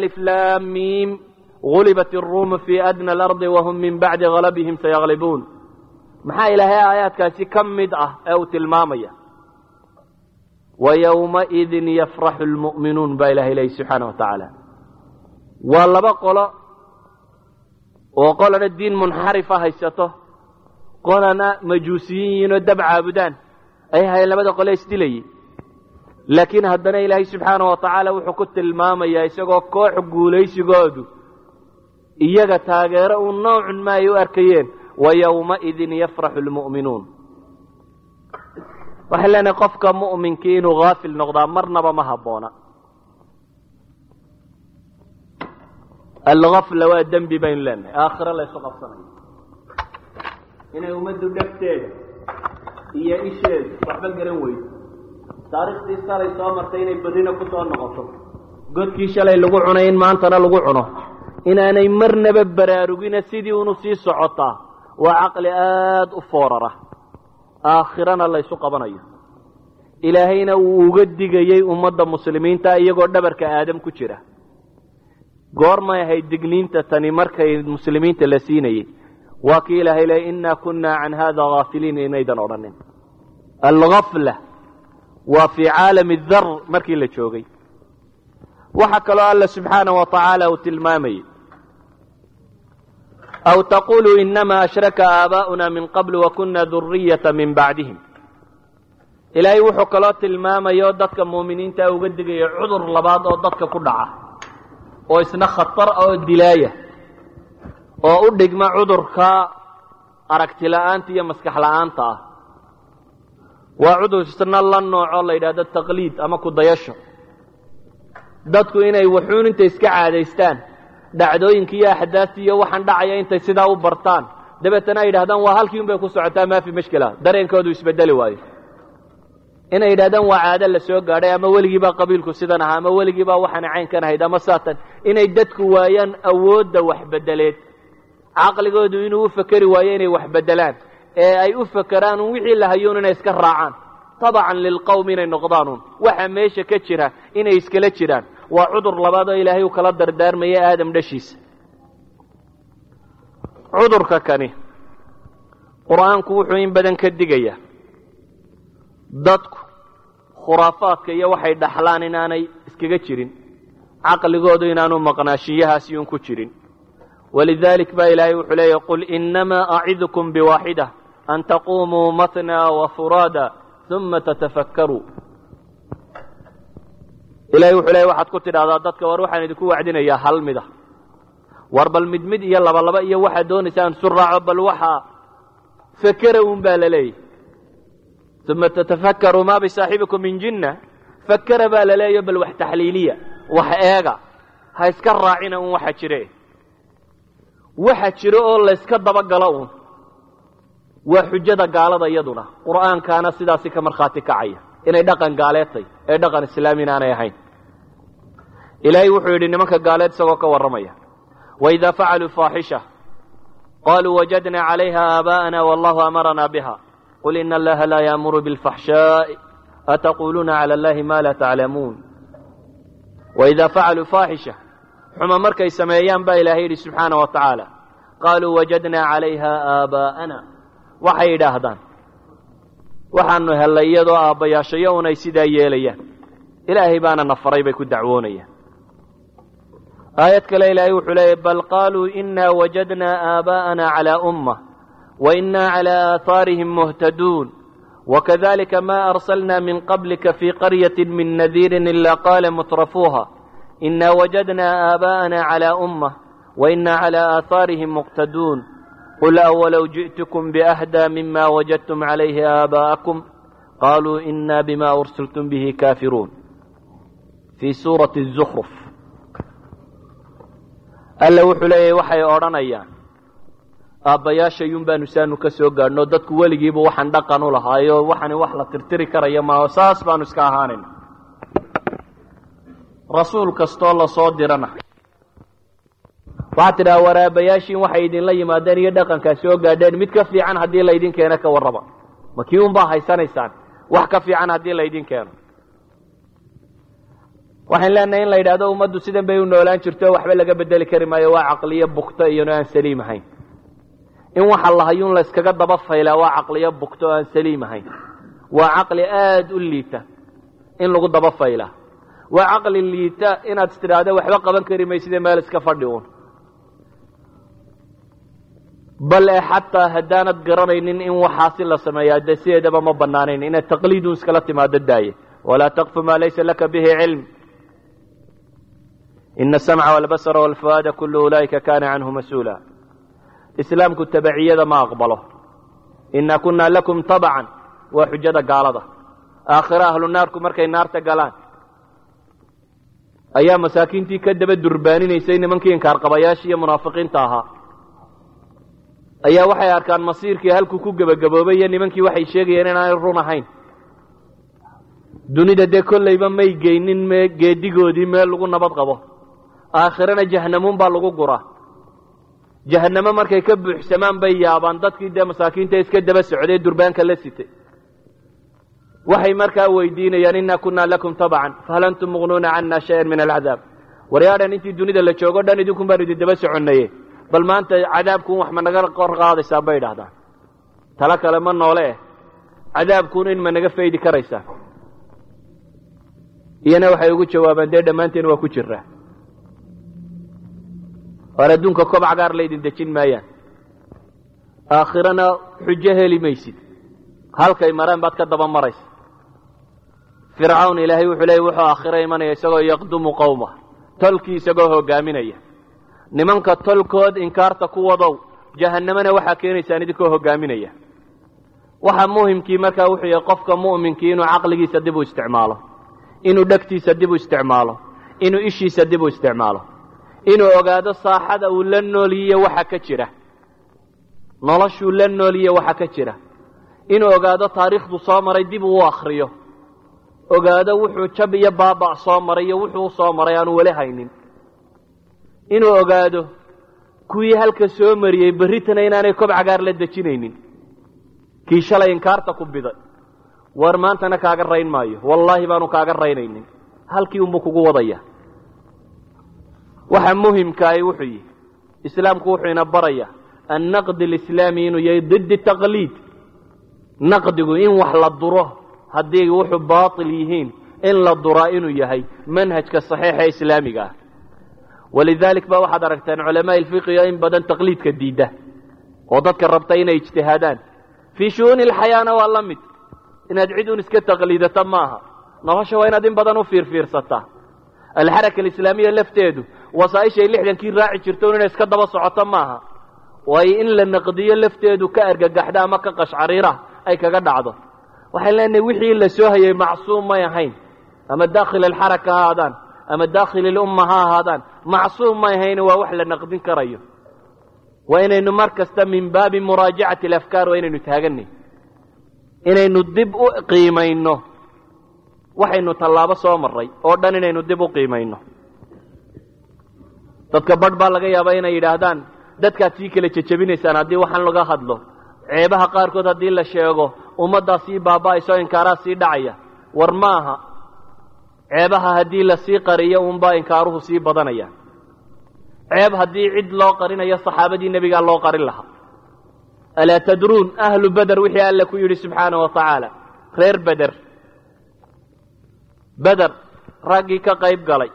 S3: aliflaamiim gulibat iruumu fii adna alardi wahum min bacdi galabihim sayaglibuun maxaa ilaahay aayaadkaasi ka mid ah ee uu tilmaamaya wayowmaidin yafraxu lmu'minuun baa ilahay leeyi subxaana wa tacaala waa laba qolo oo qolana diin munxarifa haysato qolana majuusiyiin yihiin oo dab caabudaan ay ahayen labada qole isdilayay laakiin haddana ilaahay subxaana wa tacaala wuxuu ku tilmaamayaa isagoo koox guulaysigoodu iyaga taageero uu noocun ma ay u arkayeen wayowmaidin yafraxu lmu'minuun waxay leenahay qofka mu'minkii inuu haafil noqdaa marnaba ma habboona algafla waa dembi baynu leenahay aakhiro laysu qabsanayo inay ummaddu dhegteeda iyo isheedu waxba garan weydo taariikhdii salay soo martay inay badina ku soo noqoto godkii shalay lagu cunay in maantana lagu cuno inaanay marnaba baraarugina sidii unu sii socotaa waa caqli aada u foorara aakhirana laysu qabanayo ilaahayna uu uga digayey ummadda muslimiinta iyagoo dhabarka aadam ku jira goormay ahayd digniinta tani markay muslimiinta la siinayey waa kii ilaahay leey innaa kunnaa can hada haafiliin inaydan odhanin algafla waa fii caalami dar markii la joogay waxaa kaloo alla subxaana wa tacaala uu tilmaamayey aw taquluu inama ashraka aabaa'una min qabl wakuna duriyata min bacdihim ilaahay wuxuu kaloo tilmaamaya oo dadka muuminiinta uga digaya cudur labaad oo dadka ku dhaca oo isna khatar oo dilaaya oo u dhigma cudurka aragti la'aanta iyo maskax la'aanta ah waa cudur isna la nooco la yidhahdo taqliid ama kudayasho dadku inay waxuun intay iska caadaystaan dhacdooyinka iyo axdaafta iyo waxaan dhacaya intay sidaa u bartaan dabeetana ay yidhahdaan waa halkii un bay ku socotaa maafi mashkila dareenkoodu isbedeli waayo inay yidhahdaan waa caado la soo gaadhay ama weligiibaa qabiilku sidan ahaa ama weligiibaa waxaana caynkan ahayd ama saatan inay dadku waayaan awoodda waxbedeleed caqligoodu inuu u fekeri waayo inay wax bedelaan ee ay u fekeraan un wixii la hayuun inay iska raacaan tabacan lilqowm inay noqdaanuun waxa meesha ka jira inay iskala jiraan waa cudur labaad oo ilaahay uu kala dardaarmaya aadam dhashiisa cudurka kani qur-aanku wuxuu in badan ka digayaa dadku khuraafaadka iyo waxay dhaxlaan inaanay iskaga jirin caqligoodu inaanu maqnaashiyahaasi un ku jirin walidalik baa ilaahay wuxuu leeyahy qul inamaa acidukum biwaaxida an taqumuu matnaa wafuraada uma tatafakkaruu ilahay wuxuu leeyahy waxaad ku tidhahdaa dadka war waxaan idinku wacdinayaa hal mida war bal mid mid iyo laba laba iyo waxaad doonaysaan isu raaco bal waxaa fekera un baa la leeyahy uma tatafakkaruu maa bisaaxibikum min jinna fakera baa la leeyaho bal wax taxliiliya wax eega ha iska raacina un waxa jire waxa jiro oo layska dabagalo uun waa xujada gaalada iyaduna qur'aankaana sidaasi ka markhaati kacaya inay dhaqan gaaleedtay ee dhaqan islaamina aanay ahayn ilaahay wuxuu yidhi nimanka gaaleed isagoo ka warramaya waidaa facaluu faaxisha qaluu wajadna calayha aabaa'ana wallahu amarana biha qul ina allaha laa yaamuru bilfaxshaa'i ataquluuna cala allahi ma laa taclamuun waidaa facaluu faaxisha xuma markay sameeyaan baa ilaahay yidhi subxaana wa tacaala qaaluu wajadnaa calayha aabaa'ana waxay yidhaahdaan waxaanu hellay iyadoo aabbayaashayo un ay sidaa yeelayaan ilaahay baana na faray bay ku dacwoonayaan aayad kale ilaahay wuxuu leeyahy bal qaaluu inaa wajadnaa aabaa'ana calaa ummah wa inaa calaa aahaarihim muhtaduun wakadalika ma arsalna min qablika fii qaryati min nadiirin ila qaala mutrafuuha ina wajadna aabaa'ana calaa ummah waina calaa aahaarihim muqtaduun qul awalow ji'tukum biahdaa mima wajadtum calayhi aabaa'akum qaluu ina bima ursiltum bihi kaafiruun fii suurati zukruf alla wuxuu leeyahy waxay odhanayaan aabbayaashayun baanu saanu ka soo gaadhno dadku weligiiba waxaan dhaqan u lahaayo waxani wax la tirtiri karaya maaho saas baanu iska ahaanayna rasuul kastoo lasoo dirana waxaad tidhaha war aabbayaashiin waxay idinla yimaadeen iyo dhaqankaa soo gaadheen mid ka fiican haddii laydin keeno ka warraba ma kii un baa haysanaysaan wax ka fiican haddii laydin keeno waxaan leenahay in la yidhahdo ummaddu sidan bay u noolaan jirto waxba laga bedeli kari maayo waa caqliyo bukto iyano aan saliim ahayn in waxa lahayuun la yskaga daba faylaa waa caqliyo bugto o aan saliim ahayn waa caqli aada u liita in lagu daba faylaa waa caqli liita inaad istidhaahda waxba qaban kari mayside meel iska fadhi uun bal e xataa haddaanad garanaynin in waxaasi la sameeyaa dee sideedaba ma banaanayn inaad taqliidun iskala timaado daaye walaa taqfu maa laysa laka bihi cilm ina asamca walbasara walfuaada kullu ulaa'ika kana canhu mas-uula islaamku tabaciyada ma aqbalo ina kunaa lakum tabcan waa xujada gaalada aakhiro ahlu naarku markay naarta galaan ayaa masaakiintii ka daba durbaaninaysay nimankii inkaarqabayaashii iyo munaafiqiinta ahaa ayaa waxay arkaan masiirkii halkuu ku gebagaboobay iyo nimankii waxay sheegayeen inaanay run ahayn dunida dee kollayba may geynin me geedigoodii meel lagu nabad qabo aakhirana jahanamuun baa lagu guraa jahanamo markay ka buuxsamaan bay yaabaan dadkii dee masaakiinta iska daba socday durbaanka la sitay waxay markaa weydiinayaan inna kunaa lakum tabcan fahal antum muqnuuna cana shayan min alcadaab waryaadhan intii dunida la joogo dhan idinkun baan idin daba soconnaye bal maanta cadaabkuun wax ma naga qor qaadaysaa bay idhahdaan talo kale ma noole eh cadaabkuun in ma naga faydi karaysaa iyana waxay ugu jawaabaan dee dhammaanteen waa ku jiraa war adduunka kobac gaar laydin dejin maayaan aakhirana xujo heli maysid halkay mareen baad ka daba maraysa fircawn ilaahay wuxuu leeyay wuxuu aakhiro imanaya isagoo yaqdumu qowma tolkii isagoo hogaaminaya nimanka tolkood inkaarta ku wadow jahannamana waxaa keenaysaan idinkoo hogaaminaya waxa muhimkii markaa wuxuu yahay qofka mu'minkii inuu caqligiisa dib u isticmaalo inuu dhegtiisa dib u isticmaalo inuu ishiisa dib u isticmaalo inuu ogaado saaxada uu la nooliye waxa ka jira noloshuu la nooliye waxa ka jira inuu ogaado taariikhdu soo maray dib uu u akriyo ogaado wuxuu jab iyo baaba' soo maray iyo wuxuu u soo maray aanu weli haynin inuu ogaado kuwii halka soo mariyey berritana inaanay kob cagaar la dejinaynin kii shalay inkaarta ku biday war maantana kaaga rayn maayo wallaahi baanu kaaga raynaynin halkii unbuu kugu wadaya waxa muhimkaahi wuxuu yihi islaamku wuxuu ina baraya annaqdi alislaami inuu yahay didi taqliid naqdigu in wax la duro haddii wuxuu baatil yihiin in la duraa inuu yahay manhajka saxiixa islaamiga ah walidalik ba waxaad aragteen culamaa ilfiqiga in badan taqliidka diidda oo dadka rabta inay ijtihaadaan fii shu'uuni alxayaana waa la mid inaad cid un iska taqliidata maaha nolosha waa inaad in badan u fiirfiirsataa alxaraka alislaamiya lafteedu wasaaishay lixdankii raaci jirto un inay iska daba socoto maaha waayo in la naqdiyo lafteedu ka argagaxda ama ka qashcariira ay kaga dhacdo waxaan leenahay wixii la soo hayay macsuum may ahayn ama daakhil alxaraka ha ahaadaan ama daakhil ilumma ha ahaadaan macsuum may ahayn waa wax la naqdin karayo waa inaynu mar kasta min baabi muraajacati alafkaar waa inaynu taaganay inaynu dib u qiimayno waxaynu tallaabo soo maray oo dhan inaynu dib u qiimayno dadka badh baa laga yaabaa inay yidhaahdaan dadkaad sii kala jejebinaysaan haddii waxaan laga hadlo ceebaha qaarkood haddii la sheego ummaddaa sii baaba'ayso inkaaraa sii dhacaya war maaha ceebaha haddii lasii qariyo unbaa inkaaruhu sii badanaya ceeb haddii cid loo qarinayo saxaabadii nebigaa loo qarin lahaa alaa tadruun ahlu beder wixii alle ku yidhi subxaana wa tacaala reer beder beder raggii ka qayb galay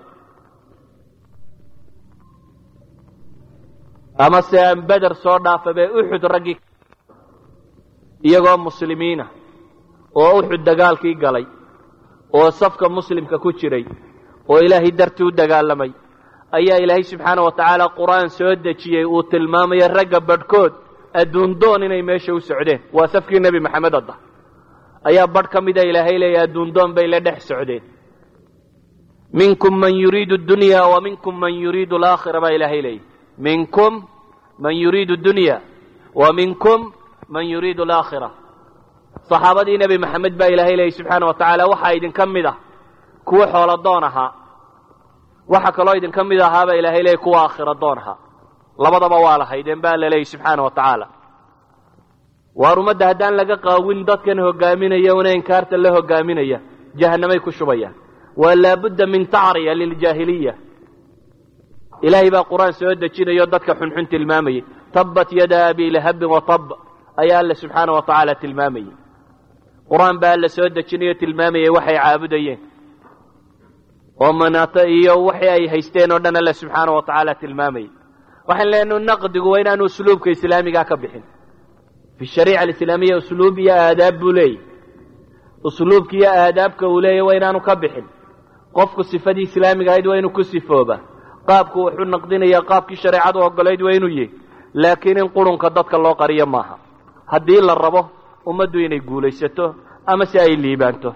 S3: ama se aan beder soo dhaafa bee uxud raggii iyagoo muslimiina oo uxud dagaalkii galay oo safka muslimka ku jiray oo ilaahay dartii u dagaalamay ayaa ilaahay subxaana wa tacaala qur-aan soo dejiyey uu tilmaamaya ragga badhkood adduundoon inay meesha u socdeen waa safkii nebi maxamed adda ayaa badh ka mida ilaahay leeya adduundoon bay la dhex socdeen minkum man yuriidu dunya wa minkum man yuriidu alaakhira baa ilaahay leeyay minkum man yuriidu dunya wa minkum man yuriidu alaakhira saxaabadii nebi maxamed baa ilaahay leeyay subxaana wa tacaala waxaa idinka mid ah kuwa xoolo doon ahaa waxa kaloo idinka mid ahaabaa ilaahay leeyay kuwa aakhira doon ahaa labadaba waa lahaydeen baa la leeyay subxaana wa tacaala waar ummadda haddaan laga qaawin dadkan hogaaminaya una inkaarta la hogaaminaya jahanamay ku shubayaan waa laabudda min tacriya liljaahiliya ilaahay baa qur-aan soo dejinayo dadka xunxun tilmaamayay tabbat yada abi lahabin watab ayaa alle subxaana wa tacaala tilmaamayey qur-aan baa alla soo dejinayo tilmaamayay waxay caabudayeen oo manaato iyo waxii ay haysteen oo dhan alle subxaana wa tacaala tilmaamayay waxaan leenahay naqdigu waa inaanu usluubka islaamigaa ka bixin fi shariica alislaamiya usluub iyo aadaab buu leeyahy usluubka iyo aadaabka uu leeyahy waa inaanu ka bixin qofku sifadii islaamiga ahayd waa inuu ku sifooba qaabku wuxuu naqdinaya qaabkii shareecadu ogolayd waa inuu yahy laakiin in qurunka dadka loo qariyo maaha haddii la rabo ummaddu inay guulaysato ama si ay liibaanto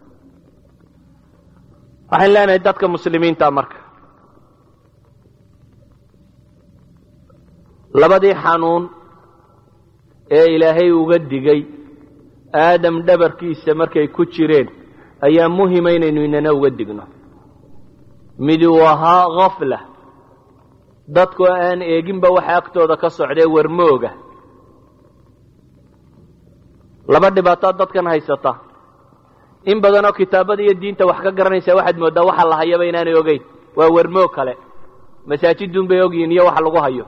S3: waxaan leenahay dadka muslimiinta marka labadii xanuun ee ilaahay uga digay aadam dhabarkiisa markay ku jireen ayaa muhima inaynu inana uga digno midi uu ahaa khafla dadku aan eeginba waxa agtooda ka socdee warmooga laba dhibaatood dadkan haysata in badanoo kitaabada iyo diinta wax ka garanaysaa waxaad mooddaa waxa la hayaba inaanay ogeyn waa warmoog kale masaajidun bay ogyihiin iyo waxa lagu hayo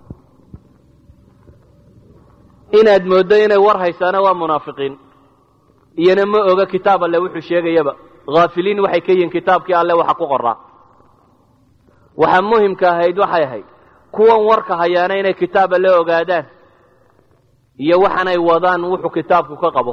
S3: inaad mooddo inay war haysaana waa munaafiqiin iyona ma oga kitaab alle wuxuu sheegayaba haafiliin waxay ka yihiin kitaabkii alle waxa ku qoraa waxa muhimka ahayd waxay ahayd kuwan warka hayaana inay kitaab alle ogaadaan iyo waxanay wadaan wuxuu kitaabku ka qabo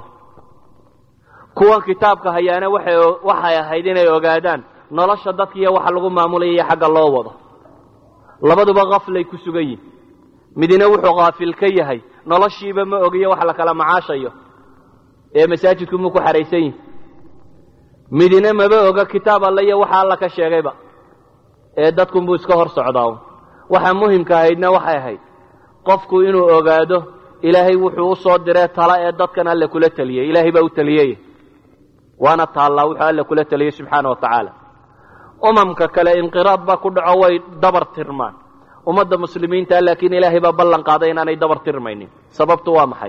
S3: kuwan kitaabka hayaana waxay waxay ahayd inay ogaadaan nolosha dadka iyo waxa lagu maamulaya iyo xagga loo wado labaduba kaflay ku sugan yihin midina wuxuu kaafil ka yahay noloshiiba ma ogiyo wax la kala macaashayo ee masaajidku mu ku xaraysan yihin midina maba oga kitaab alle iyo waxa alla ka sheegayba ee dadkunbuu iska hor socdaa waxa muhimka ahaydna waxay ahayd qofku inuu ogaado ilaahay wuxuu u soo diree tala ee dadkan alle kula teliyey ilaahay baa u teliyey waana taallaa wuxuu alle kula teliyey subxaana wa tacaala umamka kale inqiraad baa ku dhaco way dabar tirmaan ummadda muslimiinta laakiin ilaahay baa ballan qaaday inaanay dabar tirmaynin sababtu waa maxay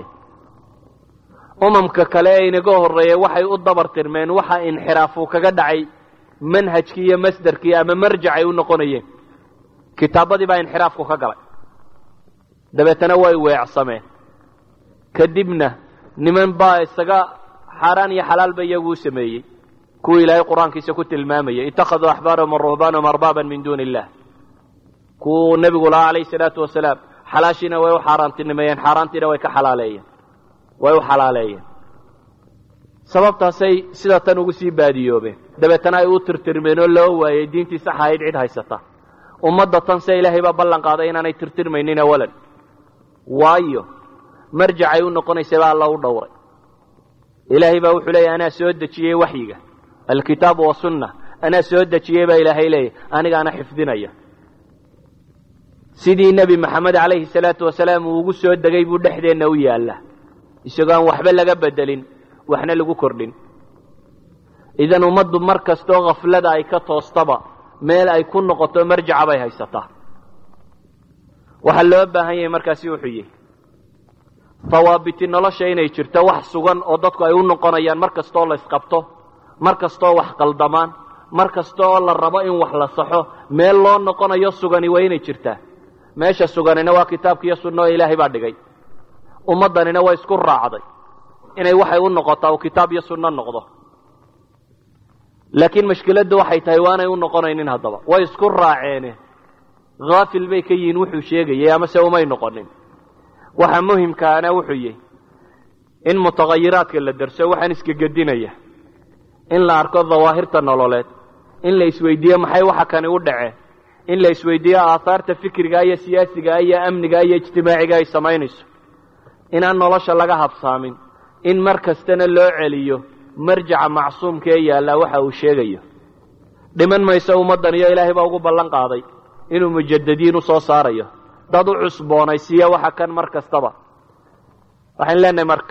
S3: umamka kale ee inaga horreeyey waxay u dabar tirmeen waxa inxiraafuu kaga dhacay manhajkii iyo masderkii ama marjacay u noqonayeen kitaabadii baa inxiraafku ka galay dabeetana way weecsameen kadibna niman baa isaga xaaraan iyo xalaalba iyagu u sameeyey kuwii ilaahay qur-aankiisa ku tilmaamayay ittakhaduu axbaarahum waruhbaanahum arbaaban min duuni illah kuwuu nebigu lahaa calayhi salaatu wasalaam xalaashiina way u xaaraantinimeeyeen xaaraantiina way ka xalaaleeyeen way u xalaaleeyeen sababtaasay sida tan ugu sii baadiyoobeen dabeetana ay u tirtirmeen oo loo waayey diintii sax ahayd cid haysata ummadda tan se ilaahay baa ballan qaaday inaanay tirtirmaynin awalan waayo marjacay u noqonaysay baa alla u dhowray ilaahay baa wuxuu leeyahy anaa soo dejiyey waxyiga alkitaabu wasunna anaa soo dejiyey baa ilaahay leeyahy anigaana xifdinaya sidii nebi maxamed calayhi salaatu wasalaam uu ugu soo degay buu dhexdeenna u yaalla isagoo aan waxba laga bedelin waxna lagu kordhin idan ummaddu mar kastoo khaflada ay ka toostaba meel ay ku noqoto marjaca bay haysataa waxaa loo baahan yahay markaasi wuxuu yihi hawaabiti nolosha inay jirto wax sugan oo dadku ay u noqonayaan mar kastoo la isqabto mar kastoo wax qaldamaan mar kasta oo la rabo in wax la saxo meel loo noqonayo sugani waa inay jirtaa meesha suganina waa kitaabka iyo sunna oo ilaahay baa dhigay ummaddanina way isku raacday inay waxay u noqotaa uu kitaab iyo sunno noqdo laakiin mashkiladdu waxay tahay waanay u noqonaynin haddaba way isku raaceene haafil bay ka yihiin wuxuu sheegayay amase umay noqonin waxa muhimkaana wuxuu yihi in mutahayiraadka la derso waxaan iskagedinaya in la arko dawaahirta nololeed in la isweydiiyo maxay waxa kani u dhaceen in la isweydiiyo aahaarta fikriga iyo siyaasiga iyo amniga iyo ijtimaaciga ay samaynayso inaan nolosha laga habsaamin in mar kastana loo celiyo marjaca macsuumka ee yaallaa waxa uu sheegayo dhiman mayso ummaddan iyo ilaahay baa ugu ballan qaaday inuu mujadadiin u soo saarayo dad u cusboonaysiiya waxa kan mar kastaba waxaan leenahay marka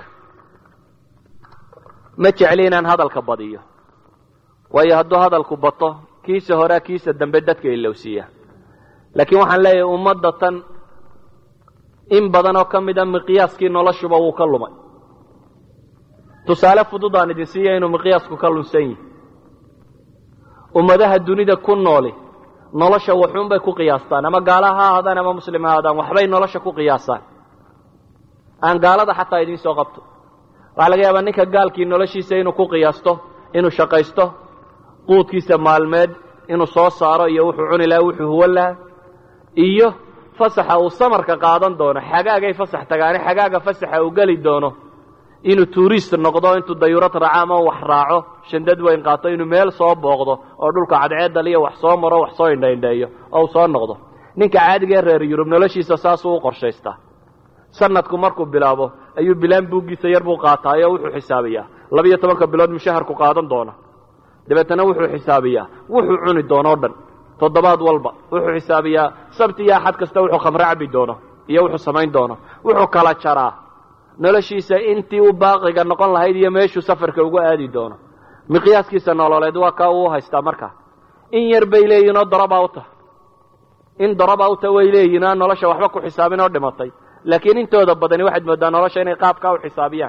S3: ma jecli inaan hadalka badiyo waayo hadduu hadalku bato kiisa horea kiisa dambe dadka ilowsiiya laakiin waxaan leeyahay ummadda tan in badan oo ka mid a miqyaaskii noloshuba wuu ka lumay tusaale fudud aan idin siiya inuu miqyaasku ka lunsan yihi ummadaha dunida ku nooli nolosha waxuunbay ku qiyaastaan ama gaala ha ahaadaan ama muslim ha ahaadaan waxbay nolosha ku qiyaastaan aan gaalada xataa idiin soo qabto waxaa laga yaabaa ninka gaalkii noloshiisa inuu ku qiyaasto inuu shaqaysto quudkiisa maalmeed inuu soo saaro iyo wuxuu cuni lahaa wuxuu huwan lahaa iyo fasaxa uu samarka qaadan doono xagaagay fasax tagaane xagaaga fasaxa uu geli doono inuu tuurist noqdo intuu dayurad raaco ama wax raaco shandad weyn qaato inuu meel soo booqdo oo dhulka cadceedaliyo wax soo maro wax soo indhaindheeyo oo uu soo noqdo ninka caadigaee reer yurub noloshiisa saasuu u qorshaystaa sanadku markuu bilaabo ayuu bilaan buuggiisa yar buu qaataayo wuxuu xisaabiyaa labiyo tobanka bilood mushaharku qaadan doona dabeetana wuxuu xisaabiyaa wuxuu cuni doonoo dhan toddobaad walba wuxuu xisaabiyaa sabti iyo axad kasta wuxuu khamre cabi doono iyo wuxuu samayn doono wuxuu kala jaraa noloshiisa intii u baaqiga noqon lahayd iyo meeshuu safarka ugu aadi doono miqyaaskiisa nololeed waa kaa uu haystaa markaa in yar bay leeyihin oo darabawta in darabawta way leeyihin aan nolosha waxba ku xisaabin oo dhimatay laakiin intooda badani waxaad moodaa nolosha inay qaabkaa u xisaabiyaan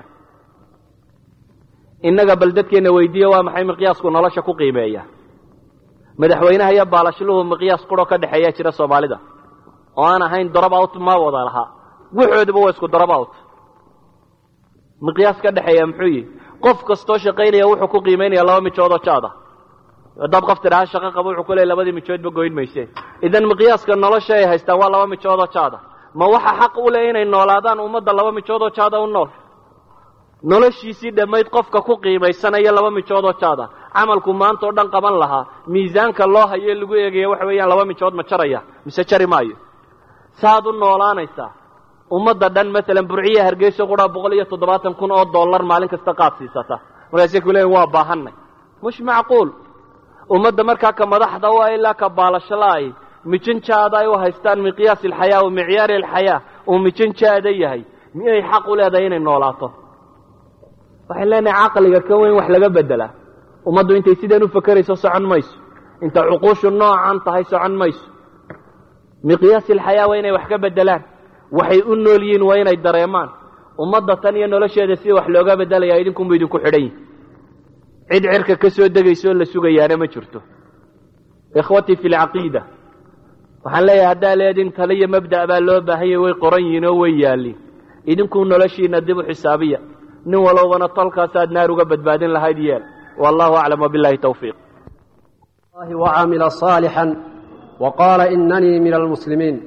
S3: innaga bal dadkeenna weydiiye waa maxay miqyaasku nolosha ku qiimeeya madaxweynaha iyo baalashluhu miqyaas quroo ka dhexeeyaa jira soomaalida oo aan ahayn darabawt ma wada lahaa waxooduba waa isku darabawt miqyaas ka dhexeeya muxuu yihi qof kastoo shaqaynaya wuxuu ku qiimaynaya laba mijoodoo jaada haddaad qof tidhaha shaqo qabo wuxuu ku leey labadii mijoodba goyn mayseen idan miqyaaska nolosha ay haystaan waa laba mijoodoo jaada ma waxa xaq u leh inay noolaadaan ummadda laba mijoodoo jaada u nool noloshiisii dhammayd qofka ku qiimaysanaya laba mijoodoo jaada camalku maanta oo dhan qaban lahaa miisaanka loo hayo lagu eegaya waxa weeyaan laba mijood ma jaraya mise jari maayo saaad u noolaanaysaa ummadda dhan maalan burciya hargeyso quraa boqol iyo toddobaatan kun oo dollar maalin kasta qaad siisata markaasay ku leeyiin waa baahanay mush macquul ummadda markaa ka madaxda u ah ilaa ka baalashola'ay mijinjaada ay u haystaan miqyaas ilxayaa wa micyaari alxayaa uu mijinjaada yahay miyay xaq u leedahay inay noolaato waxay leenahay caqliga ka weyn wax laga bedelaa ummaddu intay sidaan u fakerayso socon mayso inta cuquushu noocan tahay socon mayso miqyaas ilxayaa waa inay wax ka bedelaan waxay u nool yihiin waa inay dareemaan ummadda tan iyo nolosheeda sida wax looga bedelaya idinkunbu idinku xidhan yihin cid cirka ka soo degayso oo la sugayaana ma jirto ikhwatii fi lcaqiida waxaan leeyahay haddaa leedin tale iyo mabda' baa loo baahanyay way qoran yihiin oo way yaalliin idinkuu noloshiina dib u xisaabiya nin walowbana tolkaasaad naar uga badbaadin lahayd yeel wallahu aclam wabillahi tawfiiq
S4: وعمل صالحا وقال إنني من المسلمين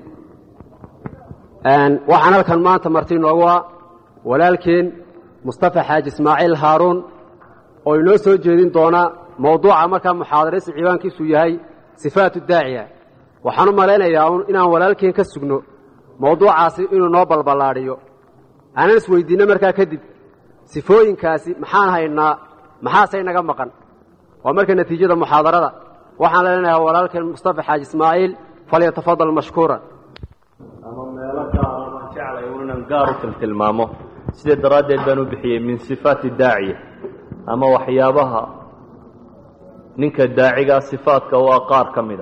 S4: waxaan halkan maanta marti inoogu ah walaalkeen mustafa xaaji ismaaciil haaruun oo inoo soo jeedin doona mawduuca markaa muxaadaraysi ciwaankiisu yahay sifaatu daaciya waxaan u malaynayaa inaan walaalkeen ka sugno mawduucaasi inuu noo balballaadhiyo aanan isweydiinno markaa kadib sifooyinkaasi maxaan haynaa maxaase inaga maqan waa marka natiijada muxaadarada waxaan leenayaa walaalkeen mustafa xaaji ismaaciil falyatafadal mashkuuran
S3: ama meelo gaara baan jeclay unan gaar u tiltilmaamo sidaa daraaddeed baan u bixiyey min sifaati daaciya ama waxyaabaha ninka daacigaa sifaadka waa qaar ka mid a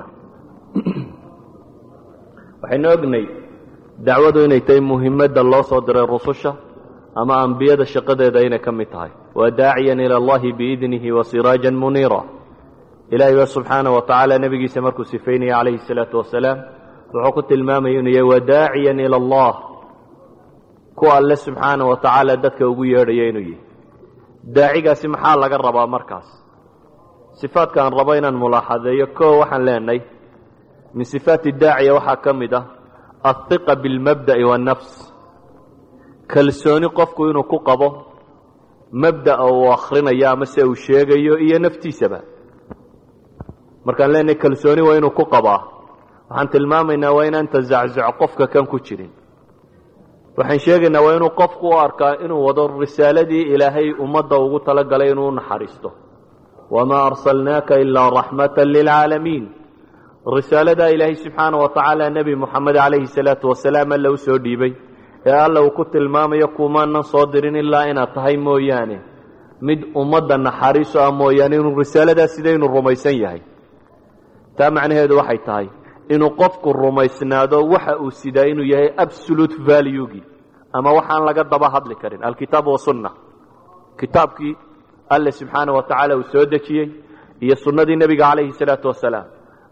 S3: waxaynu ognay dacwadu inay tahay muhimadda loo soo diray rususha ama ambiyada shaqadeeda inay ka mid tahay waa daaciyan ila allahi biidnihi wa siraajan muniira ilaahay ba subxaana wa tacaala nebigiisa markuu sifaynaya calayhi salaatu wasalaam wuxuu ku tilmaamaya inuu yahay wadaaciyan ila allah ku alle subxaana wa tacaala dadka ugu yeedhaya inuu yahay daacigaasi maxaa laga rabaa markaas sifaadka aan rabo inaan mulaaxadeeyo koo waxaan leenahay min sifaati daaciya waxaa ka mid ah alhiqa bilmabda'i waannafs kalsooni qofku inuu ku qabo mabda'a uu akhrinayo ama se uu sheegayo iyo naftiisaba markaan leenahay kalsooni waa inuu ku qabaa waxaan tilmaamaynaa waa inaan tazaczuc qofka kan ku jirin waxaan sheegaynaa waa inuu qofku u arkaa inuu wado risaaladii ilaahay ummadda ugu talagalay inuu naxariisto wamaa arsalnaaka ilaa raxmata lilcaalamiin risaaladaa ilaahay subxaana wa tacaala nebi moxamed calayhi salaatu wasalaam alla u soo dhiibay ee alla uu ku tilmaamayo kumaanan soo dirin ilaa inaad tahay mooyaane mid ummadda naxariiso ah mooyaane inuu risaaladaa sidaynu rumaysan yahay taa macnaheedu waxay tahay inuu qofku rumaysnaado waxa uu sidaa inuu yahay absolute valuegi ama waxaan laga daba hadli karin alkitaab wasunna kitaabkii alle subxaana wa tacaala uu soo dejiyey iyo sunnadii nebiga calayhi salaatu wasalaam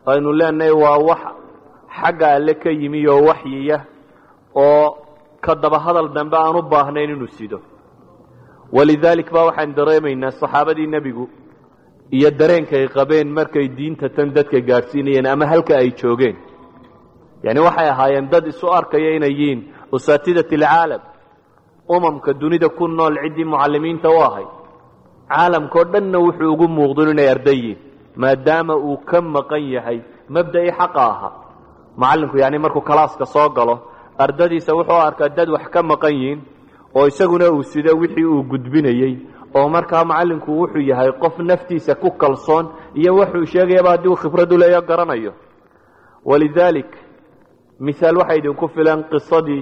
S3: aynu leenahay waa wax xagga alle ka yimi oo waxyiya oo ka daba hadal dambe aan u baahnayn inuu sido walidaalik baa waxaan dareemaynaa saxaabadii nebigu iyo dareenka ay qabeen markay diinta tan dadka gaadhsiinayeen ama halka ay joogeen yani waxay ahaayeen dad isu arkaya inay yihiin usaatidat alcaalam umamka dunida ku nool ciddii mucallimiinta u ahay caalamkao dhanna wuxuu ugu muuqdun inay arday yihiin maadaama uu ka maqan yahay mabda'ii xaqa ahaa macallinku yani markuu kalaaska soo galo ardadiisa wuxuu arkaa dad wax ka maqan yihiin oo isaguna uu sido wixii uu gudbinayey oo markaa macallinku wuxuu yahay qof naftiisa ku kalsoon iyo wuxuu sheegayaba haddii uu khibradu leeyo garanayo walidaalik mihaal waxay idinku filan qisadii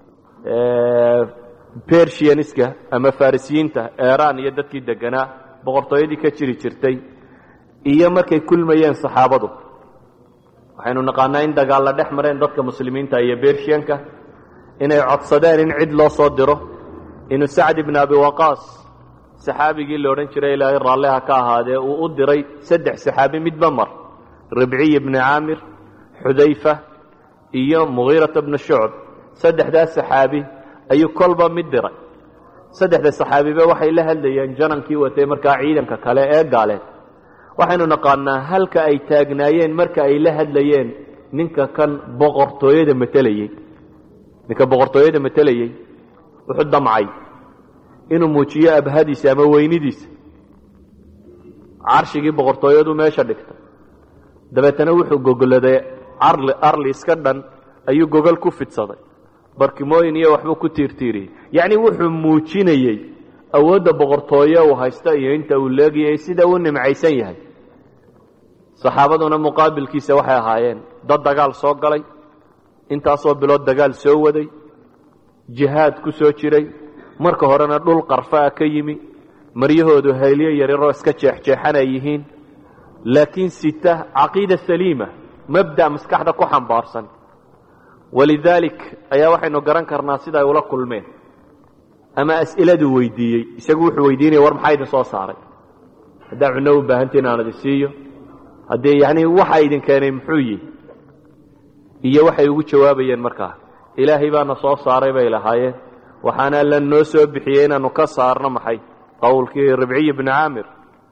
S3: bersianiska ama farisiyiinta eran iyo dadkii deganaa boqortooyadii ka jiri jirtay iyo markay kulmayeen saxaabadu waxaynu naqaanaa in dagaalla dhex mareen dadka muslimiinta iyo bershiyanka inay codsadeen in cid loo soo diro inuu sacd ibn abi waqaas saxaabigii la odhan jiray ilaahay raalliha ka ahaadee uu u diray saddex saxaabi midba mar ribciy ibni caamir xudayfa iyo mugiirata bna shucb saddexdaas saxaabi ayuu kolba mid diray saddexda saxaabiba waxay la hadlayeen janankii watay markaa ciidanka kale ee gaaleed waxaynu naqaanaa halka ay taagnaayeen marka ay la hadlayeen ninka kan boqortooyada matelayey ninka boqortooyada matelayey wuxuu damcay inuu muujiyo abhadiisa ama weynidiisa carshigii boqortooyadu meesha dhigtay dabeetana wuxuu gogoladay arli arli iska dhan ayuu gogol ku fidsaday barkimooyin iyo waxbuu ku tiirtiiriyey yacni wuxuu muujinayey awoodda boqortooye uu haysta iyo inta uu leegayay sida uu nimcaysan yahay saxaabaduna muqaabilkiisa waxay ahaayeen dad dagaal soo galay intaasoo bilood dagaal soo waday jihaad ku soo jiray marka horena dhul qarfaa ka yimi maryahoodu haylyo yaryaroo iska jeexjeexan ay yihiin laakiin sita caqiida saliima mabda maskaxda ku xambaarsan walidaalik ayaa waxaynu garan karnaa sida ay ula kulmeen ama as'iladuu weydiiyey isagu wuxuu weydiinaya war maxaa idin soo saaray haddaa cunno u baahantiin aan idin siiyo haddii yani waxa idin keenay muxuu yihi iyo waxay ugu jawaabayeen markaa ilaahay baana soo saaray bay lahaayeen waxaana alla noo soo bixiyey inaanu ka saarno maxay qowlkii ribciy bni caamir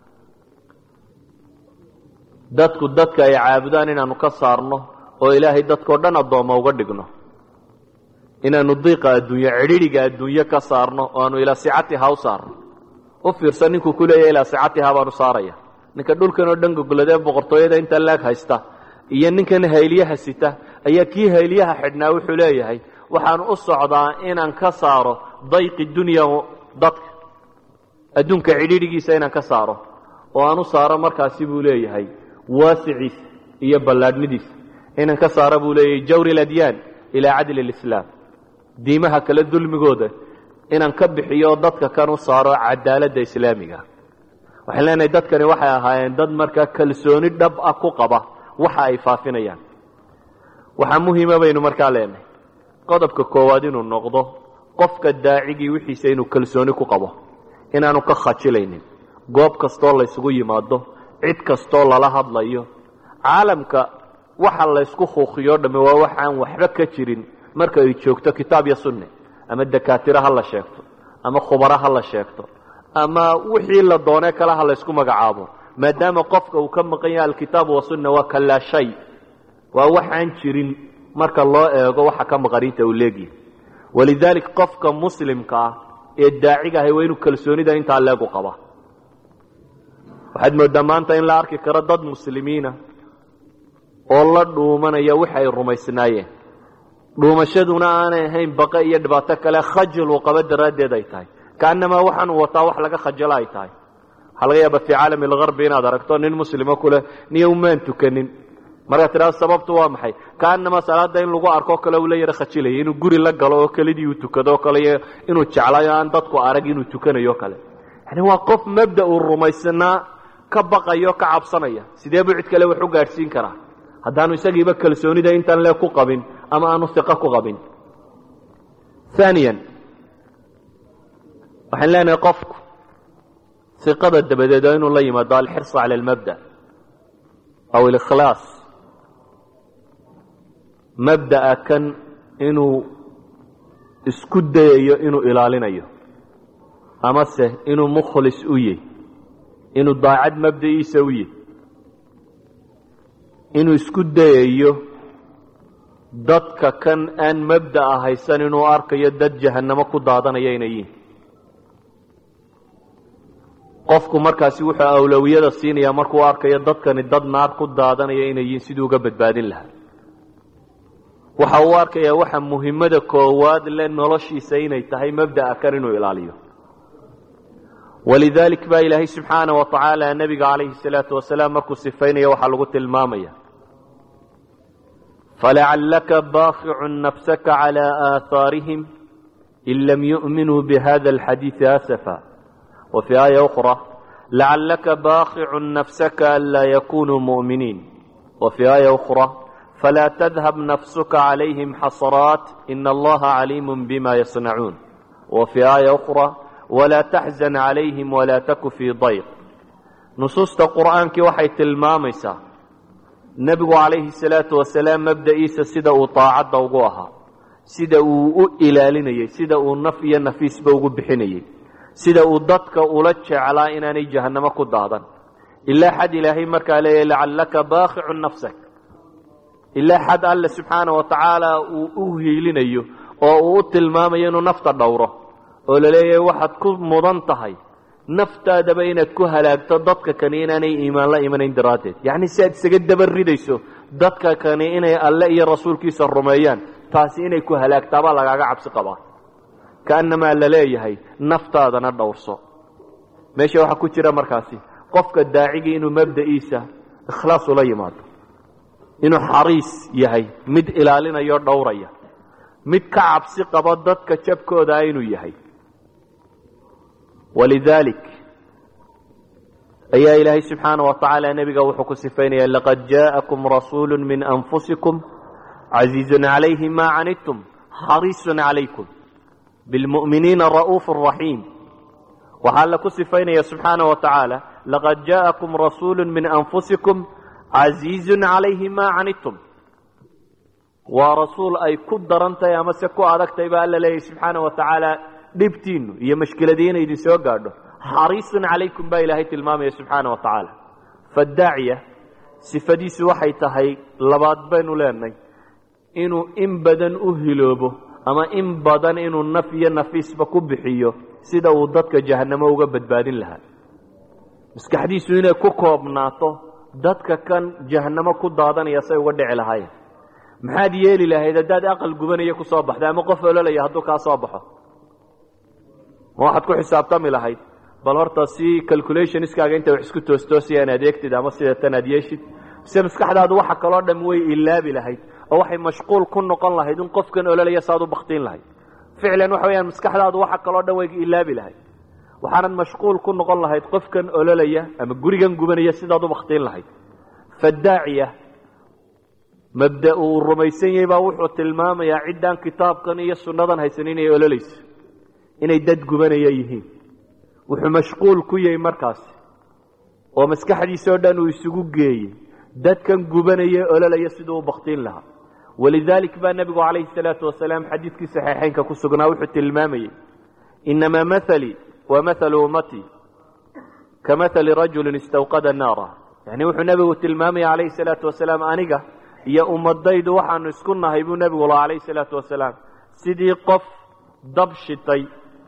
S3: dadku dadka ay caabudaan inaanu ka saarno oo ilaahay dadkao dhan addoommo uga dhigno inaanu diiqa adduunye cidhidhiga adduunye ka saarno oo aanu ilaa sicatiha u saarno u fiirsan ninkuu ku leeyahy ilaa sicatiha baanu saaraya ninka dhulkan oo dhan gogoladee boqortooyada inta leeg haysta iyo ninkan haylyaha sita ayaa kii haylyaha xidhnaa wuxuu leeyahay waxaan u socdaa inaan ka saaro dayqi dunya dadka adduunka cidhidhigiisa inaan ka saaro oo aan u saaro markaasi buu leeyahay waasiciisa iyo ballaadhnidiisa inaan ka saaro buu leeyahay jawri ladyaan ilaa cadli lislaam diimaha kale dulmigooda inaan ka bixiyo dadka kan u saaro cadaaladda islaamiga waxaan leenahay dadkani waxay ahaayeen dad markaa kalsooni dhab ah ku qaba waxa ay faafinayaan waxaa muhiima baynu markaa leenahay qodobka koowaad inuu noqdo qofka daacigii wixiisa inuu kalsooni ku qabo inaanu ka khajilaynin goob kastoo laysugu yimaado cid kastoo lala hadlayo caalamka waxa laysku kuukiyo dhamme waa waxaan waxba ka jirin marka ay joogto kitaab iyo sunne ama dakaatiro ha la sheegto ama khubaro ha la sheegto ama wixii la doonee kale ha laysku magacaabo maadaama qofka uu ka maqan yahay alkitaabu wasunna waa ka laa shay waa waxaan jirin marka loo eego waxa ka maqaniinta uu leegyahay walidaalik qofka muslimka ah ee daaciga ahay waa inuu kalsoonida intaa leegu qaba waxaad moodaa maanta in la arki karo dad muslimiina oo la dhuumanaya wixi ay rumaysnaayeen dhuumashaduna aanay ahayn baqe iyo dhibaato kale khajil uu qabo daraaddeed ay tahay kaanamaa waxaan uu wataa wax laga khajalo ay tahay waxaa laga yaaba fii caalami algarbi inaad aragto nin muslimo kuleh niyo umaan tukanin markaad tidhahdo sababtu waa maxay kaanamaa salaada in lagu arko kale uu la yaro khajilaya inuu guri la galo oo kelidii uu tukado o kale inuu jeclayo aan dadku arag inuu tukanayo o kale yani waa qof mabda uu rumaysnaa ka baqayo ka cabsanaya sidee buu cid kale wax u gaadhsiin karaa haddaanu isagiiba kalsoonida intaan le ku qabin ama aanu iqo ku qabin aaniyan waxaan leenahay qofku iqada dabadeed waa inuu la yimaado alxirsa cala almabda aw alikhlaas mabda'a kan inuu isku dayayo inuu ilaalinayo amase inuu mukhlis u yahy inuu daacad mabda'iisa u yahy inuu isku dayayo dadka kan aan mabda'a haysan inuu arkayo dad jahannamo ku daadanaya inay yihin qofku markaasi wuxuu awlowiyada siinayaa markuu arkayo dadkani dad naar ku daadanaya inay yihiin siduu uga badbaadin lahaa waxa uu arkayaa waxa muhimmada koowaad le noloshiisa inay tahay mabda'a kan inuu ilaaliyo walidaalik baa ilaahay subxaana wa tacaala nebiga calayhi salaatu wasalaam markuu sifaynaya waxaa lagu tilmaamaya falacallaka baaqicun nafsaka calaa aahaarihim in lam yu'minuu bihada alxadiidi asafa wa fii aaya ukhra lacallaka baaqicun nafsaka anlaa yakunuu mu'miniin wa fii aaya ukhra falaa tadhab nafsuka calayhim xasaraat ina allaha caliimun bima yasnacuun wa fii aaya ukhra walaa taxzan calayhim walaa taku fii dayq nusuusta qur'aankii waxay tilmaamaysaa nebigu calayhi salaatu wasalaam mabda'iisa sida uu daacadda ugu ahaa sida uu u ilaalinayey sida uu naf iyo nafiisba ugu bixinayey sida uu dadka ula jeclaa inaanay jahannamo ku daadan ilaa xad ilaahay markaa leeyahy lacallaka baaqicun nafsak ilaa xad alle subxaana wa tacaala uu u hiilinayo oo uu u tilmaamayo inuu nafta dhowro oo la leeyahay waxaad ku mudan tahay naftaadaba inaad ku halaagto dadka kani inaanay iimaan la imanayn daraaddeed yacni si aad isaga daba ridayso dadka kani inay alle iyo rasuulkiisa rumeeyaan taasi inay ku halaagtaabaa lagaaga cabsi qabaa kaannamaa la leeyahay naftaadana dhowrso meesha waxaa ku jira markaasi qofka daacigii inuu mabda'iisa ikhlaas ula yimaado inuu xariis yahay mid ilaalinayao dhowraya mid ka cabsi qabo dadka jabkoodaa inuu yahay walidaalik ayaa ilaahay subxaana wa tacaala nebiga wuxuu ku sifaynaya laqad jaa'akum rasuulu min anfusikum casiizun calayhi ma canidtum xariisun calaykum bilmu'miniina ra'uufu raxiim waxaa alla ku sifaynaya subxaana wa tacaala laqad jaa'akum rasuulu min anfusikum casiizun calayhi ma canidtum waa rasuul ay ku daran tahay amase ku adag tahay baa alla leeyahy subxaana wa tacaala dhibtiinu iyo mashkiladii inay idin soo gaadho xariisun calaykum baa ilaahay tilmaamaya subxaana wa tacaala fadaaciya sifadiisu waxay tahay labaad baynu leenahay inuu in badan u hiloobo ama in badan inuu naf iyo nafiisba ku bixiyo sida uu dadka jahannamo uga badbaadin lahaa maskaxdiisu inay ku koobnaato dadka kan jahannamo ku daadanaya say uga dhici lahaayeen maxaad yeeli lahayd haddaad aqal gubanaya ku soo baxda ama qof ololaya hadduu kaa soo baxo ma waxaad ku xisaabtami lahayd bal horta si calculationskaaga inta wax isku toostoosiya inaad eegtid ama sideetan aad yeeshid mise maskaxdaadu waxa kaloo dham way ilaabi lahayd oo waxay mashquul ku noqon lahayd in qofkan ololaya saad u baktiin lahayd ficlan waxa weyaan maskaxdaadu waxa kaloo dhan way ilaabi lahayd waxaanad mashquul ku noqon lahayd qofkan ololaya ama gurigan gubanaya sidaad u baktiin lahayd fadaaciya mabda uu rumaysan yahay baa wuxuu tilmaamayaa ciddaan kitaabkan iyo sunnadan haysan inay ololayso inay dad gubanaya yihiin wuxuu mashquul ku yahay markaasi oo maskaxdiisao dhan uu isugu geeyey dadkan gubanaya ololaya siduu u baktiin lahaa walidaalik baa nebigu calayhi salaatu wasalaam xadiidkii saxiixeynka ku sugnaa wuxuu tilmaamayey inamaa mahalii wa mahalu ummatii ka mahali rajulin istawqada naara yani wuxuu nebigu tilmaamaya calayhi salaatu wasalaam aniga iyo ummadaydu waxaanu isku nahay buu nebigu laha calayhi salaatu wasalaam sidii qof dab shitay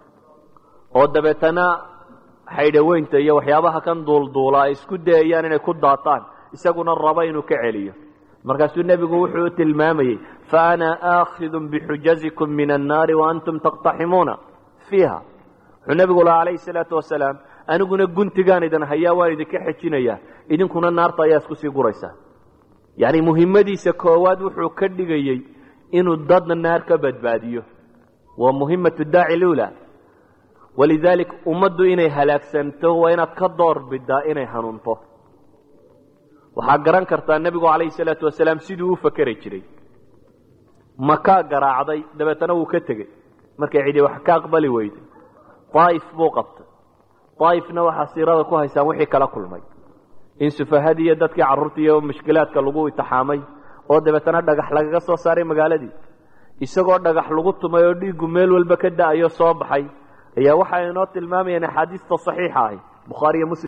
S3: oo dabeetana xaydhaweynta iyo waxyaabaha kan duulduula ay isku dayayaan inay ku daataan isaguna rabo inuu ka celiyo markaasuu nebigu wuxuu u tilmaamayey fa ana aakhidun bixujazikum min annaari wa antum taqtaximuuna fiiha wuxuu nebigu lahaa calayhi salaatu wasalaam aniguna guntigaan idin hayaa waan idinka xejinayaa idinkuna naarta ayaa isku sii guraysaa yacni muhimmadiisa koowaad wuxuu ka dhigayey inuu dadna naar ka badbaadiyo waa muhimatu daaci lula walidaalik ummaddu inay halaagsanto waa inaad ka door bidaa inay hanuunto waxaa garan kartaa nebigu calayhi salaatu wasalaam siduu u fakeri jiray makaa garaacday dabeetana wuu ka tegey markay cidi wax ka aqbali weyday daa'if buu qabtay daa'ifna waxaa siirada ku haysaan wixii kala kulmay in sufahadii iyo dadkii carruurta iyo mushkilaadka lagu itixaamay oo dabeetana dhagax lagaga soo saaray magaaladii isagoo dhagax lagu tumay oo dhiiggu meel walba ka da-ayo soo baxay ayaa waxa inoo tilmaamayaan axaadiista saxiixa ahi bukhaariyo muslim